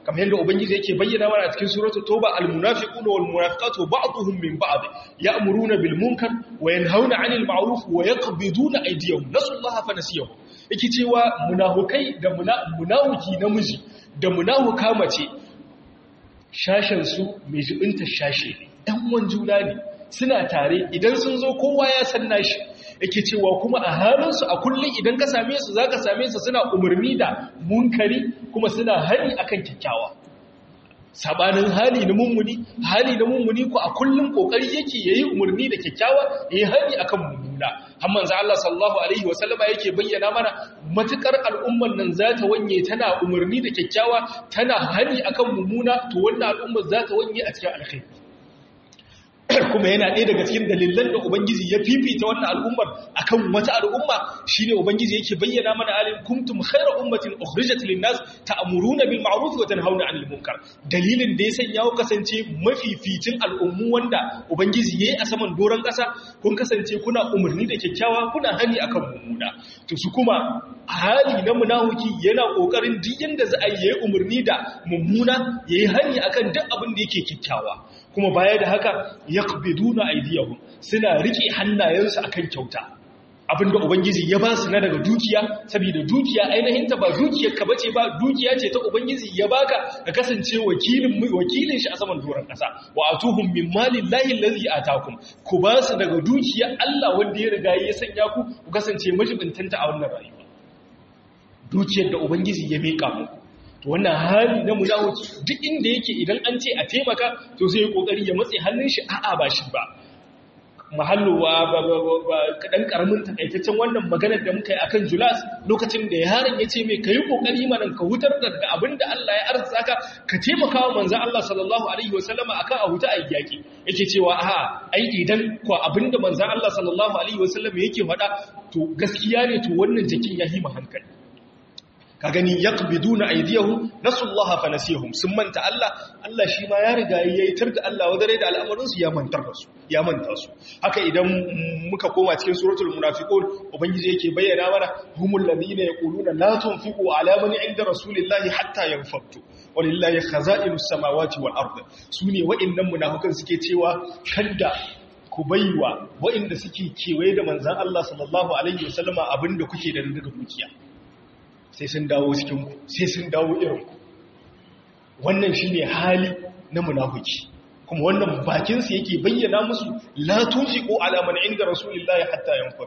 A: kamar yadda ubangiji yake bayyana mana a cikin suratul tauba almunafiquna wal munafiqatu ba'dhum min ba'd ya'muruna bil munkar wa yanhauna 'anil ma'ruf wa yaqbiduna aydiyahum nasullaha fa nasiyahum yake cewa munafukai da munafiki namiji da munafuka mace shashen su mai jibinta shashe ɗan uwan juna ne suna tare idan sun zo kowa ya san nashi yake cewa kuma a halinsu a kullum idan ka same su za ka same su suna umarni da munkari kuma suna hani akan kyakkyawa sabanin hali na mummuni hali na mummuni ko a kullum kokari yake yayi umarni da kyakkyawa yayi hani akan mummuna har manzo Allah sallallahu alaihi wasallama yake bayyana mana matukar al'ummar nan za ta wanye tana umarni da kyakkyawa tana hani akan mummuna to wannan al'ummar za ta wanye a cikin alkhairi kuma yana ɗaya daga cikin dalilan da Ubangiji ya fifita wannan al'ummar akan wata al'umma shine Ubangiji yake bayyana mana alin kuntum khayra ummatin ukhrijat lin-nas ta'muruna bil ma'ruf wa tanhauna 'anil munkar dalilin da ya sanya ku kasance mafificin al'ummu wanda Ubangiji yayi a saman doron ƙasa kun kasance kuna umarni da kyakkyawa kuna hani akan mummuna to su kuma hali na munafiki yana kokarin duk yanda za a yi umarni da mummuna yayi hani akan duk abin da yake kyakkyawa kuma baya da haka yaqbiduna aydiyahum suna rike hannayensu akan kyauta abinda ubangiji ya ba su na daga dukiya saboda dukiya ainihin ta ba dukiyar ka bace ba dukiya ce ta ubangiji ya baka ka kasance wakilin wakilin shi a saman doron kasa wa atuhum min malillahi allazi atakum ku ba su daga dukiyar Allah wanda ya riga ya sanya ku ku kasance majibintanta a wannan rayuwa dukiyar da ubangiji ya mika muku to wannan hali na munafiki duk inda yake idan an ce a taimaka to sai ya kokari ya matse hannun shi a'a ba shi ba mahallu wa kadan karamin takaitaccen wannan maganar da muka yi akan Julas lokacin da yaron ya ce mai kayi kokari mana ka hutar da abinda Allah ya arzuka ka ka taimaka wa manzon Allah sallallahu alaihi wasallama akan a huta a yaki yake cewa a'a ai idan ko abinda manzon Allah sallallahu alaihi wasallama yake faɗa to gaskiya ne to wannan jakin ya hima hankali ka gani yaqbiduna aydiyahum nasullaha fanasihum sun manta Allah Allah shi ma ya riga yayi tar da Allah wadare da al'amarin su ya mantar da su ya manta su haka idan muka koma cikin suratul munafiqun ubangiji yake bayyana mana humul ladina yaquluna la tunfiqu ala man inda rasulillahi hatta yanfatu walillahi khaza'inus samawati wal ard sune wa'annan munafikan suke cewa kanda ku baiwa wa'anda suke kewaye da manzon Allah sallallahu alaihi wasallama abinda kuke da daga dukiya sai sun dawo cikinku sai sun dawo irinku wannan shi ne hali na munafuki kuma wannan bakinsu yake bayyana musu latun fi ko alaman inda rasulullahi hatta yanfar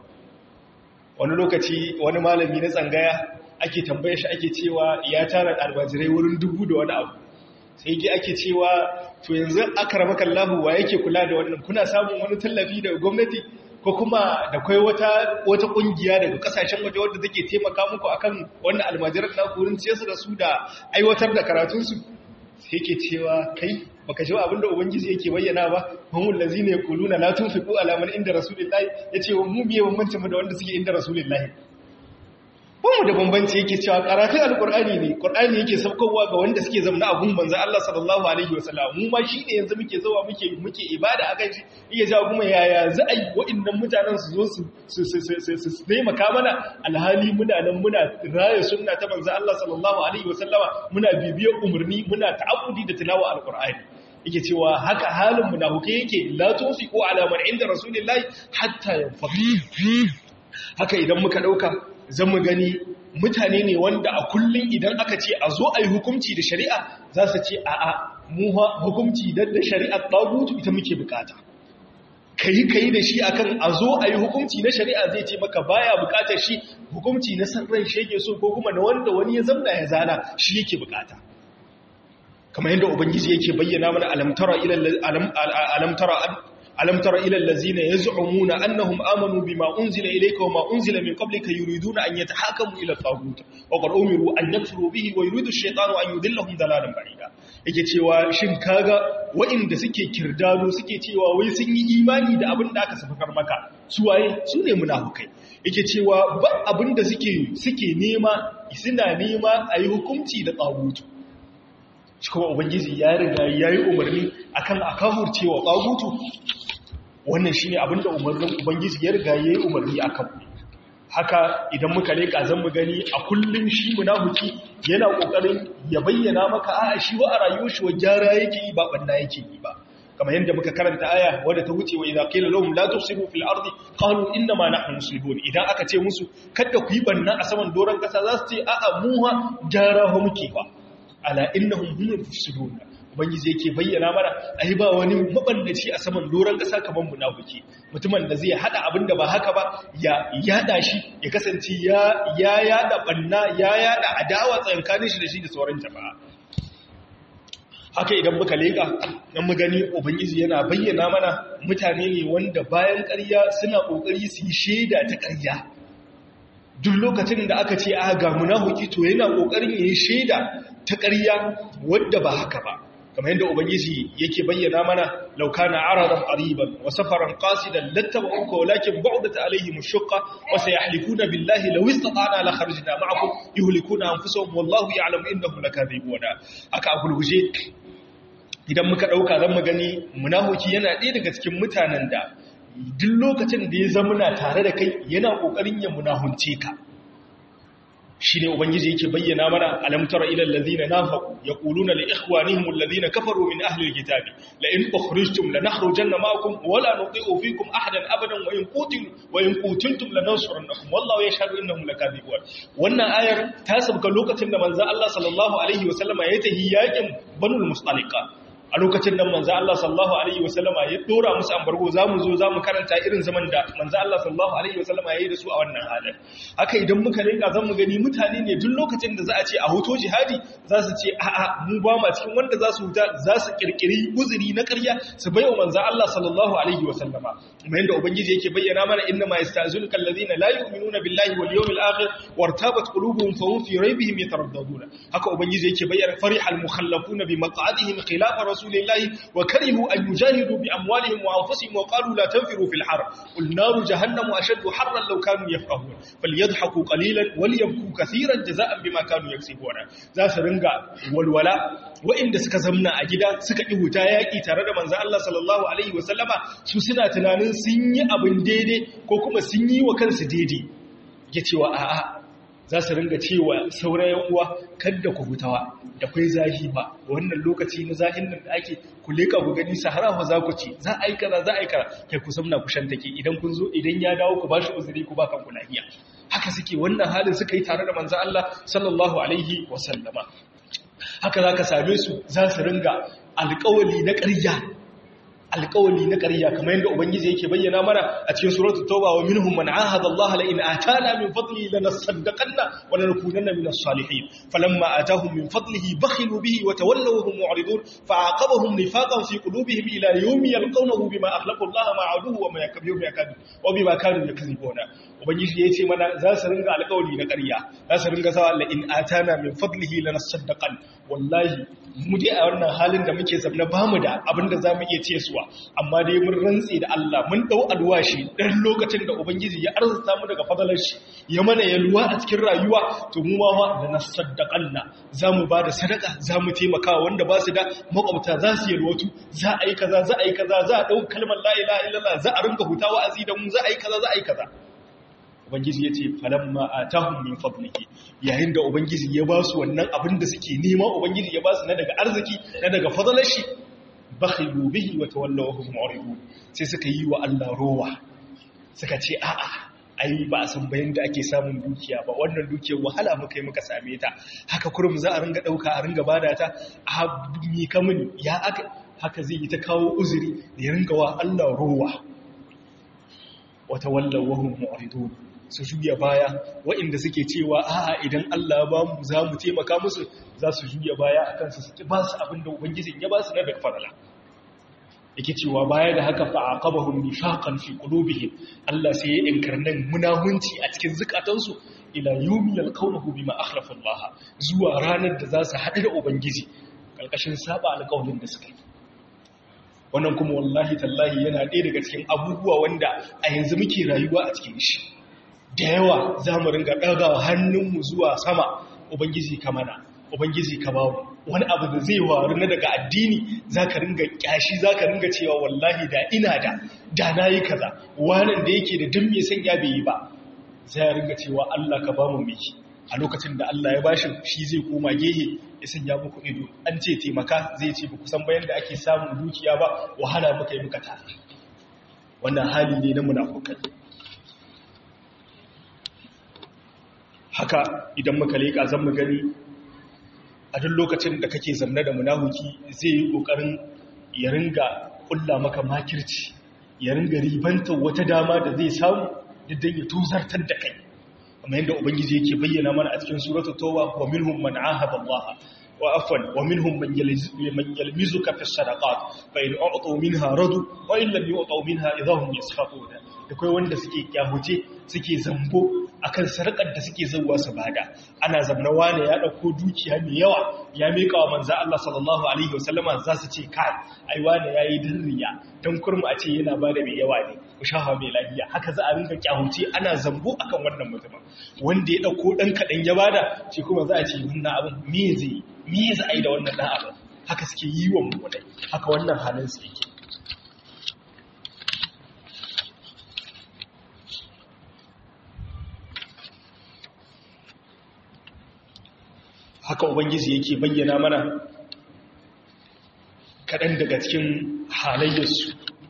A: wani lokaci wani malami na tsangaya ake tambaye shi ake cewa ya tara albajirai wurin dubu da wani abu sai ke ake cewa to yanzu aka rama kallahu wa yake kula da wannan kuna samun wani tallafi daga gwamnati ko kuma da kai wata wata kungiya daga kasashen waje wadda take taimaka muku akan wannan almajiran na kurin ce su da su da aiwatar da karatun su sai yake cewa kai baka ji abinda ubangiji yake bayyana ba humul lazina yaquluna la tunfiqu ala man inda rasulillahi yace mu biye bambancin mu da wanda suke inda rasulillahi mu da bambanci yake cewa karatun alkur'ani ne qur'ani yake saukowa ga wanda suke zama a gun manzo Allah sallallahu alaihi wasallam mu ma shine yanzu muke zuwa muke muke ibada akan shi iya jawo kuma yaya za a yi wa'annan mutanen su zo su su su taimaka mana alhali muna nan muna raya sunna ta manzo Allah sallallahu alaihi wasallama muna bibiyar umarni muna ta'abbudi da tilawa alkur'ani yake cewa haka halin munafukai yake la tunfiqu ala man inda rasulillahi hatta yanfaqu haka idan muka dauka zan mu gani mutane ne wanda a kullum idan aka ce a zo a yi hukumci da shari'a za su ce a a mu hukumci da shari'a ɗagutu ita muke bukata ka yi ka yi da shi akan a zo a yi hukumci na shari'a zai ce maka baya bukatar shi hukumci na san ran shege so ko kuma na wanda wani ya zamna ya zana shi yake bukata kamar yadda ubangiji yake bayyana mana alamtara alamtara ألم تر إلى الذين يزعمون أنهم آمنوا بما أنزل إليك وما أنزل من قبلك يريدون أن يتحاكموا إلى الطاغوت وقد أمروا أن يكفروا به ويريد الشيطان أن يذلهم ضلالا بعيدا yake cewa shin kaga waɗanda suke kirdado suke cewa wai sun yi imani da abin da aka safakar maka su waye su ne munafukai yake cewa ba abin da suke suke nema suna nema a yi hukunci da tsagutu shi kuma ubangiji ya riga ya yi umarni akan a kafurcewa tsagutu wannan shi ne abinda umarnin ubangiji ya riga ya yi umarni a kan haka idan muka leka zan mu gani a kullum shi munafiki yana kokarin ya bayyana maka a shi wa a rayuwar shi wa gyara yake yi ba banda yake yi ba kamar yadda muka karanta aya wadda ta wuce wa idza qila lahum la tufsidu fil ardi qalu inna ma nahnu muslihun idan aka ce musu kada ku yi banna a saman doran kasa za su ce a'a mu ha gyara ho muke ba ala innahum hum mufsidun ubangiji yake bayyana mana ai ba wani mabandaci a saman doron ƙasa kamar munafiki mutumin da zai hada abin da ba haka ba ya yada shi ya kasance ya ya yada banna ya yada adawa tsakanin shi da shi da sauran jama'a haka idan muka leka dan mu gani ubangiji yana bayyana mana mutane ne wanda bayan ƙarya suna kokari su yi shaida ta ƙarya duk lokacin da aka ce a ga munafiki to yana kokarin yayin shaida ta ƙarya wadda ba haka ba kamar yadda ubangiji yake bayyana mana laukana aradan qariban wa safaran qasidan lattaba'uka walakin ba'dat alaihim ash-shaqqa wa sayahlifuna billahi law istata'na la kharajna ma'akum yuhlikuna anfusahum wallahu ya'lamu innahum lakadhibuna aka agulguje idan muka dauka zan mu gani munafiki yana ɗaya daga cikin mutanen da duk lokacin da ya zama tare da kai yana kokarin ya munahunce ka shi ne ubangiji yake bayyana mana alamtara ilal ladina nafaqu yaquluna li ikhwanihim alladhina kafaru min ahli alkitabi la in ukhrijtum lanakhrujanna ma'akum wa la nuti'u fikum ahadan abadan wa in qutil wa in qutiltum lanansurannakum wallahu yashhadu innahum lakadibun wannan ayar ta sabka lokacin da manzo Allah sallallahu alaihi wasallama ya tahi yakin banul mustaliqa a lokacin nan manzo Allah sallallahu alaihi wasallama ya dora musu ambargo zamu zo zamu karanta irin zaman da manzo Allah sallallahu alaihi wasallama yayi da su a wannan halin haka idan muka rinka zan mu gani mutane ne duk lokacin da za a ce a hoto jihadi za su ce a'a mu ba ma cikin wanda za su huta za su kirkiri uzuri na ƙarya su bai wa manzo Allah sallallahu alaihi wasallama kuma yanda ubangiji yake bayyana mana inna ma yastazinuka alladhina la yu'minuna billahi wal yawmil akhir wartabat qulubuhum fa hum fi raybihim yataraddaduna haka ubangiji yake bayyana farihal mukhallafuna bi maq'adihim khilafa رسول الله وكرهوا أن يجاهدوا بأموالهم وأنفسهم وقالوا لا تنفروا في الحر قل نار جهنم أشد حرا لو كانوا يفقهون فليضحكوا قليلا وليبكوا كثيرا جزاء بما كانوا يكسبون ذا سرنغا والولاء وإن suka zamna a gida suka yi wuta yaƙi tare da manzo Allah sallallahu alaihi wasallama su suna tunanin sun yi abin daidai ko kuma sun yi wa kansu daidai ya cewa a'a za su ringa cewa saurayen uwa kadda ku hutawa da kai zahi ba wannan lokaci na zahin nan da ake ku leka ku gani sahara fa za ku ci za a yi kaza za a yi kaza kai ku samna ku shan take idan kun zo idan ya dawo ku bashi uzuri ku ba kanku lafiya haka suke wannan halin suka yi tare da manzo Allah sallallahu alaihi wa sallama haka zaka same su za su ringa alƙawali na ƙarya alƙawali na ƙarya kamar yadda ubangiji yake bayyana mana a cikin suratul tauba wa minhum man ahada Allah la in atana min fadlihi lanasaddaqanna wa lanakunanna min as-salihin falamma atahum min fadlihi bakhilu bihi wa tawallaw hum mu'ridun fa'aqabahum nifaqan fi qulubihim ila yawmi yalqawnahu bima akhlaqa Allah ma'aduhu wa ma yakbiru yakadu wa bima kanu yakzibuna ubangiji yace mana za su ringa alƙawali na ƙarya za su ringa sawa la in atana min fadlihi lanasaddaqan wallahi mu dai a wannan halin da muke zamna bamu da abinda zamu iya ce suwa amma dai mun rantsi da Allah mun dau alwashi dan lokacin da ubangiji ya arzuta mu daga fadalar shi ya mana yalwa a cikin rayuwa to mu ma da nasaddaqanna zamu bada sadaka zamu taimaka wanda ba su da makwabta za su yalwatu za a yi kaza za a yi kaza za a dau kalmar la ilaha illallah za a rinka hutawa azi da mu za a yi kaza za a yi kaza ubangiji ya ce falamma atahum min fadlihi yayin da ubangiji ya ba su wannan abin da suke nema ubangiji ya ba su na daga arziki na daga fadalar shi bakhilu bihi wa tawallaw hum mu'ridun sai suka yi wa Allah rowa suka ce a'a ai ba a san bayan da ake samun dukiya ba wannan dukiyar wahala muka yi muka same ta haka kurum za a ringa dauka a ringa bada ta a mi kamun ya aka haka zai yi ta kawo uzuri da ya ringa wa Allah rowa wa tawallaw hum mu'ridun su juya baya waɗanda suke cewa a'a idan Allah ba mu za mu taimaka musu za su juya baya a kansu su ba su abin da ubangijin ya ba su na daga farala yake cewa baya da haka fa aqabahum nifaqan fi qulubihim Allah sai ya inkarnan munahunci a cikin zukatansu ila yawmi yalqawnahu bima akhlafa Allah zuwa ranar da za su haɗu da ubangiji kalkashin saba alƙawarin da suka yi wannan kuma wallahi tallahi yana ɗaya daga cikin abubuwa wanda a yanzu muke rayuwa a cikin shi da yawa za mu ringa ɗagawa hannunmu zuwa sama ubangiji ka mana ubangiji ka bawo wani abu da zai waru na daga addini za ka ringa ƙyashi za ka ringa cewa wallahi da ina da da na yi kaza wanan da yake da dun mai sanya bai yi ba zai ringa cewa Allah ka ba mu miki a lokacin da Allah ya bashi shi zai koma gehe ya sanya muku ido an ce taimaka zai ce ba kusan bayan da ake samun dukiya ba wahala muka yi muka tare wannan hali ne na munafukai haka idan muka leƙa zan mu gani a duk lokacin da kake zamna da munafuki zai yi ƙoƙarin ya ringa ƙulla maka makirci ya ringa ribantar wata dama da zai samu diddan ya tuzartar da kai kamar yadda ubangiji yake bayyana mana a cikin suratu towa wa minhum man ahada Allah wa afwan wa minhum man yalmizuka fi sadaqat fa in u'tu minha radu wa in lam yu'tu minha idahum yasfaquna da kai wanda suke kyahuce suke zambo akan sarkar da suke zauwa su bada ana zamna wane ya dauko dukiya mai yawa ya mika wa manzo Allah sallallahu alaihi wasallama za su ce kai ai wane yayi dirriya dan kurmu a ce yana bada mai yawa ne ku shafa mai lafiya haka za a rinka kyahuce ana zambo akan wannan mutumin wanda ya dauko dan kadan ya bada shi kuma za a ce wannan abin me zai me za a yi da wannan dan abin haka suke yi wa mu haka wannan halin su yake haka ubangiji yake bayyana mana kaɗan daga cikin halayyarsu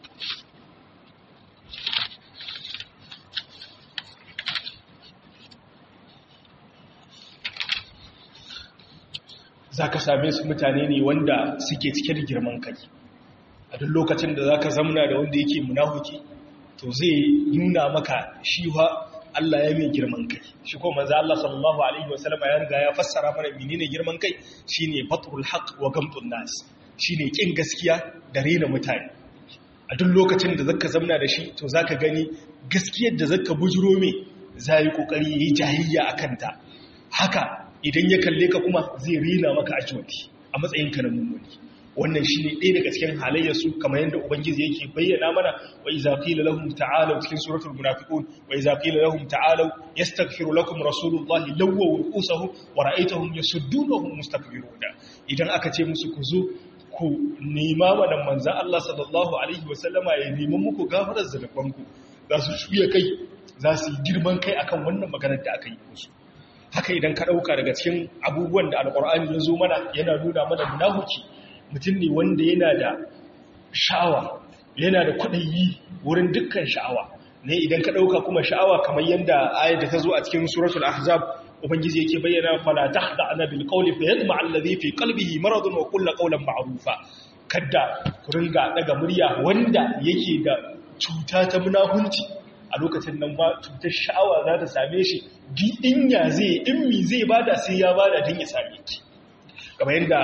A: za ka same su mutane ne wanda suke cike da girman kai a duk lokacin da za ka zamna da wanda yake munahuki to zai nuna maka shi Allah ya mai girman kai shi ko manzo Allah sallallahu alaihi wasallam ya riga ya fassara mana menene girman kai shine fatrul haqq wa gamtun nas shine kin gaskiya da rena mutane a duk lokacin da zaka zamna da shi to zaka gani gaskiyar da zaka bujuro me zai kokari yayi jahiliya akan ta haka idan ya kalle ka kuma zai rena maka ajwati a matsayin ka na mummuni wannan shine ɗaya daga cikin halayyarsu kamar yadda ubangiji yake bayyana mana wa iza qila lahum ta'alu cikin suratul munafiqun wa iza qila lahum ta'alu yastaghfiru lakum rasulullahi lawwa ru'usahum wa ra'aytahum yasuddunahum mustakbiruna idan aka ce musu ku zo ku nema wannan manzo Allah sallallahu alaihi wa sallama ya nemi muku gafarar zulubanku za su shuya kai za su yi girman kai akan wannan maganar da aka yi musu haka idan ka dauka daga cikin abubuwan da alqur'ani ya zo mana yana nuna mana munafiki mutum ne wanda yana da sha'awa yana da kudayi wurin dukkan sha'awa ne idan ka ɗauka kuma sha'awa kamar yadda ayat da ta zo a cikin suratul ahzab ubangiji yake bayyana fala tahda'na bil qawli fa yadma alladhi fi qalbihi maradun wa qul qawlan ma'rufa kada ku ringa daga murya wanda yake da cuta ta munahunci a lokacin nan ba cutar sha'awa za ta same shi di inya zai in mi zai bada sai ya bada din ya same ki kamar yadda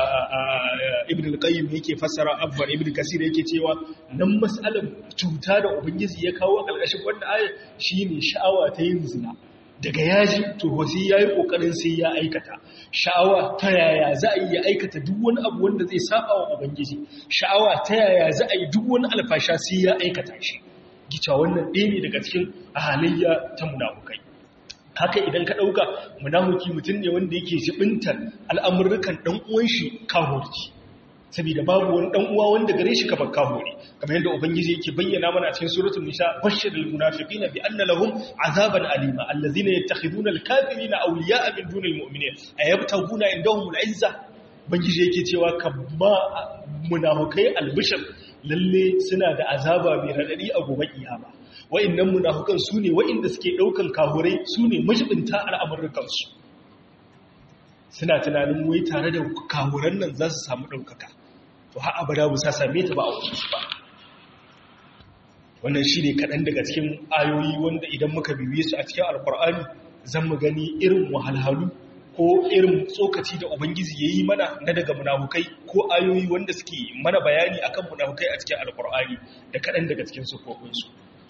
A: ibn al-qayyim yake fassara abban ibn kasir yake cewa nan mas'alar cuta da ubangiji ya kawo a ƙarƙashin wannan ayar shine sha'awa ta yin zina daga yaji to sai yayi kokarin sai ya aikata sha'awa ta yaya za a yi aikata duk wani abu wanda zai saba wa ubangiji sha'awa ta yaya za a yi duk wani alfasha sai ya aikata shi gica wannan ɗaya ne daga cikin halayya ta munafukai haka idan ka ɗauka munafuki mutum ne wanda yake jibintar al'amurrukan ɗan uwan shi kahorci saboda babu wani ɗan uwa wanda gare shi kamar kahori kamar yadda ubangiji yake bayyana mana a cikin suratul nisa bashirul munafiqina bi anna lahum azaban alima allazina yattakhiduna alkafirina awliya'a min dunil mu'minin ayabtaguna indahum al'izza ubangiji yake cewa kabba munafukai albishir lalle suna da azaba mai radadi a gobe kiyama wa'innan munafukan su ne wa'inda suke ɗaukan kahurai su ne majibinta al'amurrukansu suna tunanin wai tare da kahuran nan za su samu ɗaukaka to ha abada bu sa same ta ba a wasu ba wannan shi ne kaɗan daga cikin ayoyi wanda idan muka bibiye su a cikin alkur'ani zan mu gani irin wahalhalu ko irin tsokaci da ubangiji ya yi mana na daga munafukai ko ayoyi wanda suke mana bayani akan munafukai a cikin alkur'ani da kaɗan daga cikin sufofinsu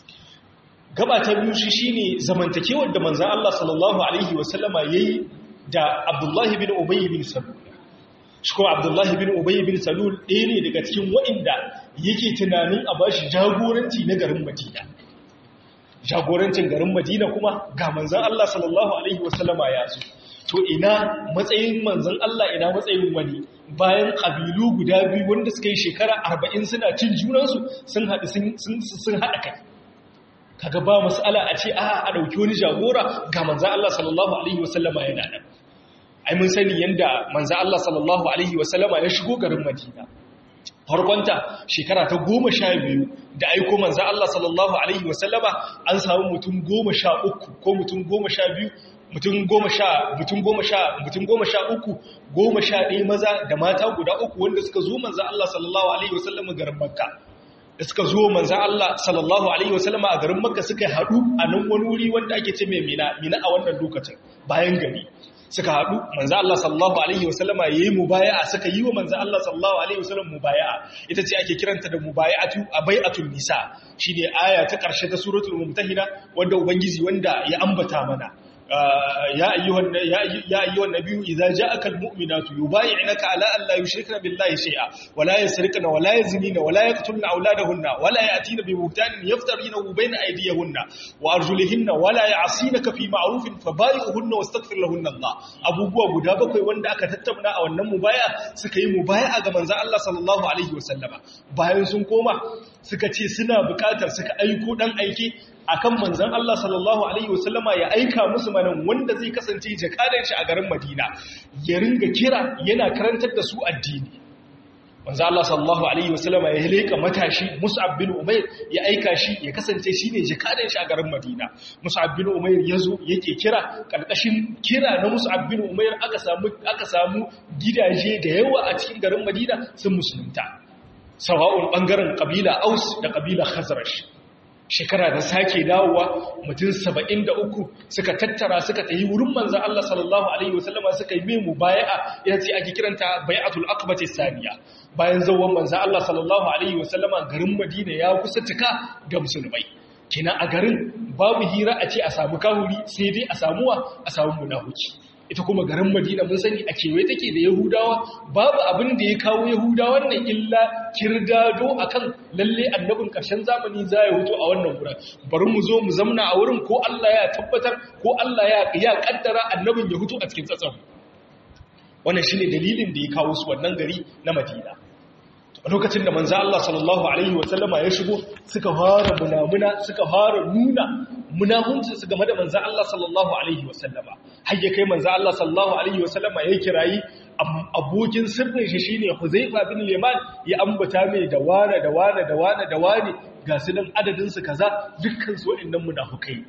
A: gaba ta biyu shi shine zamantakewar da manzan Allah sallallahu alaihi wasallama yayi da Abdullahi bin Ubay bin Salul shi kuma Abdullahi bin Ubay bin Salul ɗaya ne daga cikin waɗanda yake tunanin a bashi jagoranci na garin Madina jagorancin garin Madina kuma ga manzan Allah sallallahu alaihi wasallama ya zo to ina matsayin manzan Allah ina matsayin wani bayan ƙabilu guda biyu wanda suka yi shekara arba'in suna cin junansu sun haɗu sun haɗa kai kaga ba mas'ala a ce a a dauki wani jagora ga manzo Allah sallallahu alaihi wasallama yana nan ai mun sani yanda manzo Allah sallallahu alaihi wasallama ya shigo garin Madina farkonta shekara ta goma sha biyu da aiko manzo Allah sallallahu alaihi wasallama an samu mutum goma sha uku ko mutum goma sha biyu mutum goma sha mutum goma sha mutum goma sha uku goma sha ɗaya maza da mata guda uku wanda suka zo manzo Allah sallallahu alaihi wasallama garin Makka da suka zo manzo Allah sallallahu alaihi wasallama a garin Makka suka haɗu a nan wani wuri wanda ake ce mai Mina Mina a wannan lokacin bayan gari suka haɗu manzo Allah sallallahu alaihi wasallama yayi mubaya'a suka yi wa manzo Allah sallallahu alaihi wasallam mubaya'a ita ce ake kiranta da mubaya'atu abai'atul nisa shine aya ta ƙarshe ta suratul mumtahina wanda ubangiji wanda ya ambata mana يا أيها يا أيها النبي إذا جاءك المؤمنات يبايعنك على أن لا يشركن بالله شيئا ولا يسرقن ولا يزنين ولا يقتلن أولادهن ولا يأتين ببهتان يفترينه بين أيديهن وأرجلهن ولا يعصينك في معروف فبايعهن واستغفر لهن الله أبو بوا غدا بكاي wanda aka tattauna a wannan mubaya suka yi mubaya ga manzon Allah sallallahu alaihi wasallama bayan sun koma suka ce suna bukatar suka aiko dan aike akan manzan Allah sallallahu Alaihi wasallama ya aika musu manan wanda zai kasance jakadan shi a garin Madina ya ringa kira yana karantar da su addini. Manzan Allah sallallahu Alaihi wasallama ya leka matashi Mus'ab bin Umair ya aika shi ya kasance shi ne jakadan shi a garin Madina. Mus'ab bin Umair ya zo yake kira ƙarƙashin kira na Mus'ab bin Umair aka samu aka samu gidaje da yawa a cikin garin Madina sun musulunta. Sawa'un ɓangaren ƙabila Aus da ƙabila Khazraj. shekara da sake dawowa mutum saba'in da uku suka tattara suka tayi wurin manzan Allah sallallahu Alaihi wasallama suka yi memu baya'a ya ce ake kiranta bayatul akbati saniya bayan zauwan manzan Allah sallallahu Alaihi wasallama garin madina ya kusa cika da musulmai kina a garin babu hira a ce a samu kahuri sai dai a samuwa a samu munahuki ita kuma garin madina mun sani a kewaye take da yahudawa babu abin da ya kawo yahudawan nan illa kirdado akan lalle annabin karshen zamani za ya hutu a wannan wurin bari mu zo mu zamna a wurin ko Allah ya tabbatar ko Allah ya ya kaddara annabin ya hutu a cikin tsatsan wannan shine dalilin da ya kawo su wannan gari na madina a lokacin da manzo Allah sallallahu alaihi wasallama ya shigo suka fara munamuna suka fara nuna munafunci su game da manzo Allah sallallahu alaihi wasallama har ya kai manzo Allah sallallahu alaihi wasallama ya kirayi abokin sirrin shi shine Huzaifa bin Liman ya ambata mai da wane da wane da wane da wane ga su nan adadin su kaza dukkan su waɗannan munafukai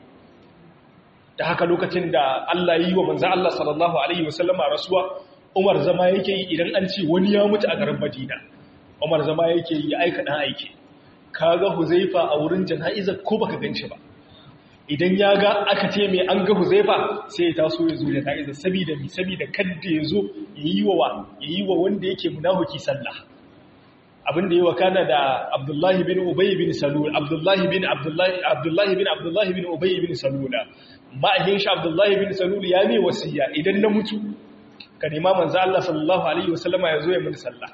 A: da haka lokacin da Allah yi wa manzo Allah sallallahu alaihi wasallama rasuwa Umar zama yake yi idan an ce wani ya mutu a garin Madina Umar zama yake yi aika dan aiki kaga Huzaifa a wurin jana'iza ko baka ganshi ba idan ya ga aka ce mai an ga Huzaifa sai ya taso ya zo jana'iza saboda mi saboda kadda ya zo yayi wa yayi wa wanda yake munafiki sallah abin da ya wakana da Abdullahi bin Ubay bin Salul Abdullahi bin Abdullahi Abdullahi bin Abdullahi bin Ubay bin Salul ma'ahin shi Abdullahi bin Salul ya mai wasiya idan na mutu ka nema manzo Allah sallallahu alaihi wasallama ya zo ya mun sallah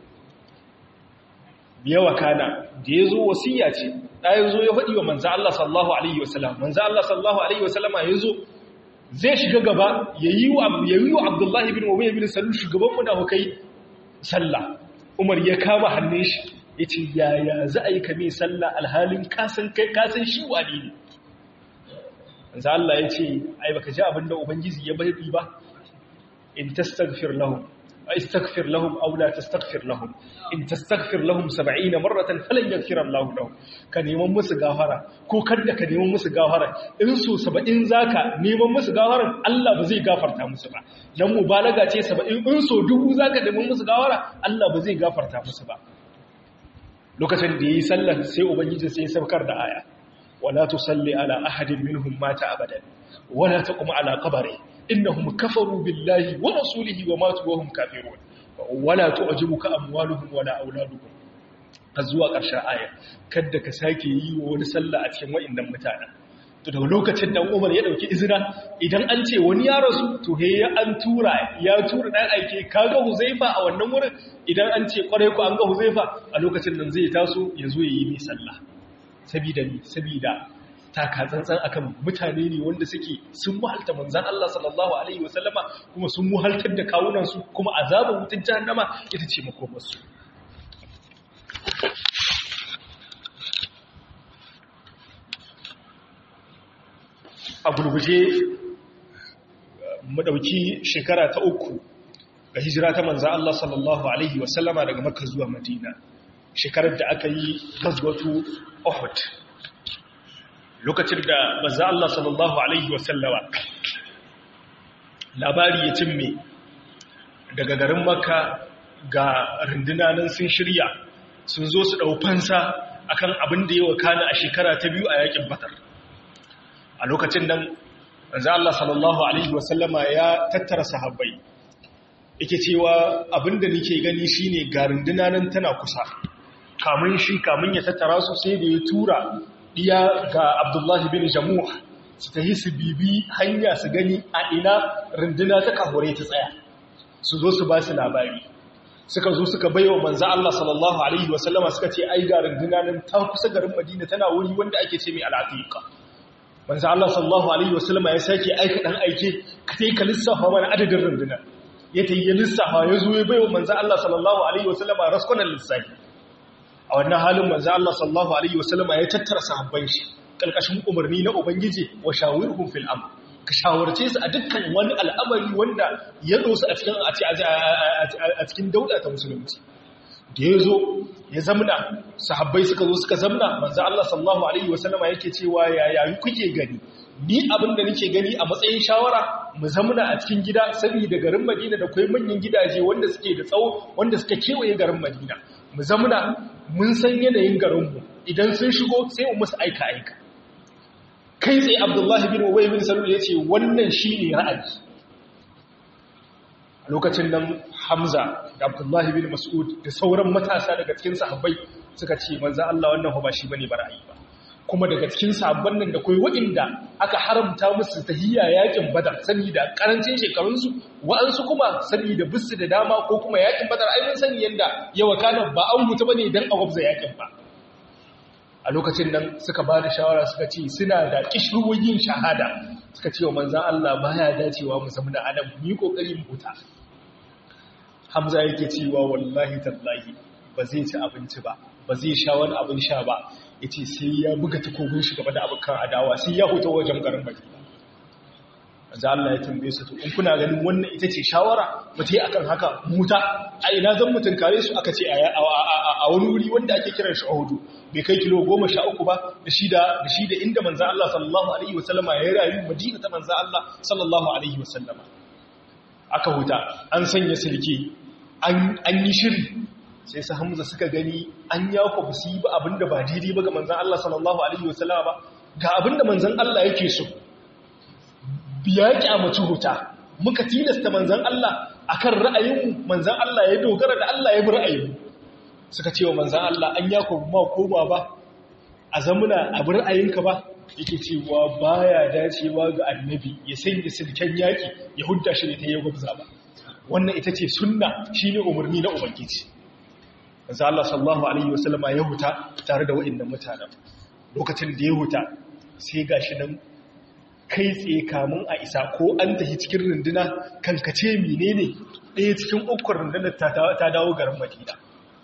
A: yawa kana da ya zo wasiya ce ɗaya zo ya faɗi wa manza Allah sallahu Alaihi wasallam manza Allah sallahu Alaihi wasallama ya zo zai shiga gaba ya yi wa abdullahi bin wabe bin salu shugaban munafukai sallah umar ya kama hannun shi ya ce yaya za a yi kame sallah alhalin kasan shi wani ne manza Allah ya ce ai baka ji abin da ubangiji ya bari ba in tastaghfir lahum استغفر لهم أو لا تستغفر لهم إن تستغفر لهم سبعين مرة فلن يغفر الله لهم كان يمم musu gafara ko kada ka neman musu gafara in so 70 zaka neman musu gafara Allah ba zai gafarta musu ba dan mubalaga ce 70 in so dubu zaka neman musu gafara Allah ba zai gafarta musu ba lokacin da yayi sallar sai ubangiji sai ya saukar da aya wala tusalli ala ahadin minhum mata abadan wala taqum ala qabri innahum kafaru billahi wa rasulihi wa matu wa hum kafirun wala tu'jibuka amwaluhum wala auladuhum zuwa ƙarshen aya kada ka sake yi wa wani sallah a cikin wa'annan mutanen to daga lokacin da Umar ya dauki izina idan an ce wani ya rasu to he ya an tura ya tura dan aike kaga Huzaifa a wannan wurin idan an ce kwarai ku an ga Huzaifa a lokacin nan zai taso ya zo ya yi mai sallah sabida ni sabida taka tsantsan akan mutane ne wanda suke sun muhalta manzan Allah sallallahu alaihi wasallama kuma sun muhaltar da kawunansu kuma azabar wutar jahannama ita ce makomarsu a gurguje mu ɗauki shekara ta uku ga hijira ta manza Allah sallallahu Alaihi wasallama daga makka zuwa madina shekarar da aka yi gazwatu Uhud lokacin da manza Allah sallallahu Alaihi wasallama labari ya cimme daga garin makka ga rundunanin sun shirya sun zo su ɗaufansa akan abin da ya wakana a shekara ta biyu a yakin batar a lokacin nan manzo Allah sallallahu alaihi wasallama ya tattara sahabbai yake cewa abinda nake gani shine ga runduna nan tana kusa kamun shi kamun ya tattara su sai da ya tura diya ga Abdullahi bin Jamuh su tahi su bibi hanya su gani a ina runduna ta kahore ta tsaya su zo su ba su labari suka zo suka baiwa manzo Allah sallallahu alaihi wasallama suka ce ai ga runduna nan ta kusa garin Madina tana wuri wanda ake ce mai al-Atiqa manzo Allah sallallahu alaihi wasallama ya sake aika dan aike ka tai ka lissafa mana adadin runduna ya tayi ya lissafa ya zo ya baiwa manzo Allah sallallahu alaihi wasallama raskunan lissafi a wannan halin manzo Allah sallallahu alaihi wasallama ya tattara sahabban shi kalkashin umarni na ubangiji wa shawirhum fil amr ka shawarce su a dukkan wani al'amari wanda ya dosu a cikin a cikin dauda ta musulunci da ya zo ya zamna sahabbai suka zo suka zamna manzo Allah sallallahu alaihi wasallama yake cewa yaya kuke gani ni abin da nake gani a matsayin shawara mu zamna a cikin gida saboda garin Madina da kai manyan gidaje wanda suke da tsawo wanda suka kewaye garin Madina mu zamna mun san yanayin garin mu idan sun shigo sai mu musu aika aika kai tsaye Abdullahi bin Ubay bin Salul yace wannan shine ra'ayi lokacin nan Hamza da Abdullahi bin Mas'ud da sauran matasa daga cikin sahabbai suka ce manzo Allah wannan ba shi bane barayi ba kuma daga cikin sahabban nan da kai waɗanda aka haramta musu tahiyya yakin Badar saboda karancin shekarun su wa'ansu kuma saboda bisu da dama ko kuma yakin Badar ai mun sani yanda yawa kana ba an huta bane dan a gwabza yakin ba a lokacin nan suka ba da shawara suka ce suna da kishruwoyin shahada suka ce wa manzan Allah baya dacewa mu zama da adam mu yi kokari mu huta Hamza yake cewa wallahi tallahi ba zai ci abinci ba ba zai sha wani abin sha ba yace sai ya buga takobin shi gaba da abokan adawa sai ya huta wajen garin Madina manzo Allah ya tambaye su to in kuna ganin wannan ita ce shawara mu tai akan haka muta a ina zan mutun kare su aka ce a wani wuri wanda ake kiran shi Uhud bai kai kilo 13 ba da shi da da shi da inda manzo Allah sallallahu alaihi wasallama ya rayu Madina ta manzo Allah sallallahu alaihi wasallama aka huta an sanya silki an an yi shiri sai su Hamza suka gani an yako busi ba abinda ba daidai ba ga manzo Allah sallallahu alaihi wasallama ba ga abinda manzon Allah yake so biya kyamaci huta muka tilasta manzan Allah akan ra'ayinmu manzan Allah ya dogara da Allah ya bi ra'ayinmu suka ce wa manzan Allah an ya ku ma koma ba a zamuna a bi ra'ayinka ba yake cewa baya dacewa ga annabi ya sanya silken yaki ya hudda shi ne ta yi gwabza ba wannan ita ce sunna shine umarni na ubangiji manzan Allah sallallahu alaihi wasallama ya huta tare da wa'annan mutanen lokacin da ya huta sai gashi nan kai tsaye kamun a isa ko an tafi cikin runduna kankace menene ɗaya cikin ukun rundunar ta dawo garin madina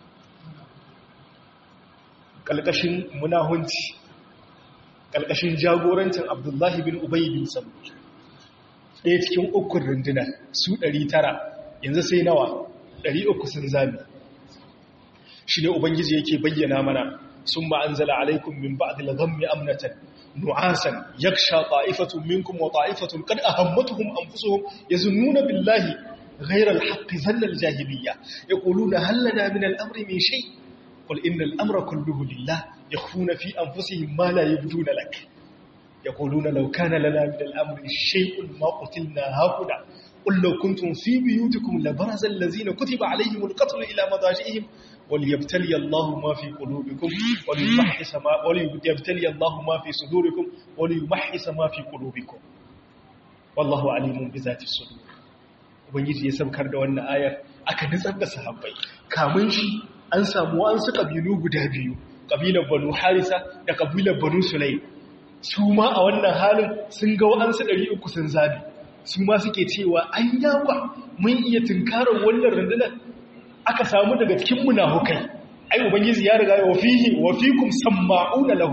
A: ƙalƙashin munahunci ƙalƙashin jagorancin abdullahi bin ubayi bin sabu ɗaya cikin ukun rundunar su 900 yanzu sai nawa 300 sun zami shi ne ubangiji yake bayyana mana sun ba an zala alaikun min ba'adil ghammi amnatan نعاسا يخشى طائفة منكم وطائفة قد أهمتهم أنفسهم يظنون بالله غير الحق ظن الجاهلية يقولون هل لنا من الأمر من شيء قل إن الأمر كله لله يخفون في أنفسهم ما لا يبدون لك يقولون لو كان لنا من الأمر شيء ما قتلنا هاهنا قل لو كنتم في بيوتكم لبرز الذين كتب عليهم القتل إلى مضاجئهم وليبتلي الله ما في قلوبكم وليمحص ما وليبتلي الله ما في صدوركم وليمحص ما في قلوبكم والله عليم بذات الصدور ubangiji ya saukar da wannan ayar aka nutsar da sahabbai kamun shi an samu an su kabilu guda biyu kabilar banu harisa da kabilar banu sulaim su ma a wannan halin sun ga wa'ansu 300 sun zabi su ma suke cewa an yawa mun iya tunkarar wannan rundunar aka samu daga cikin munafukai ai ubangiji ya riga wa fihi wa fikum samma'una lahum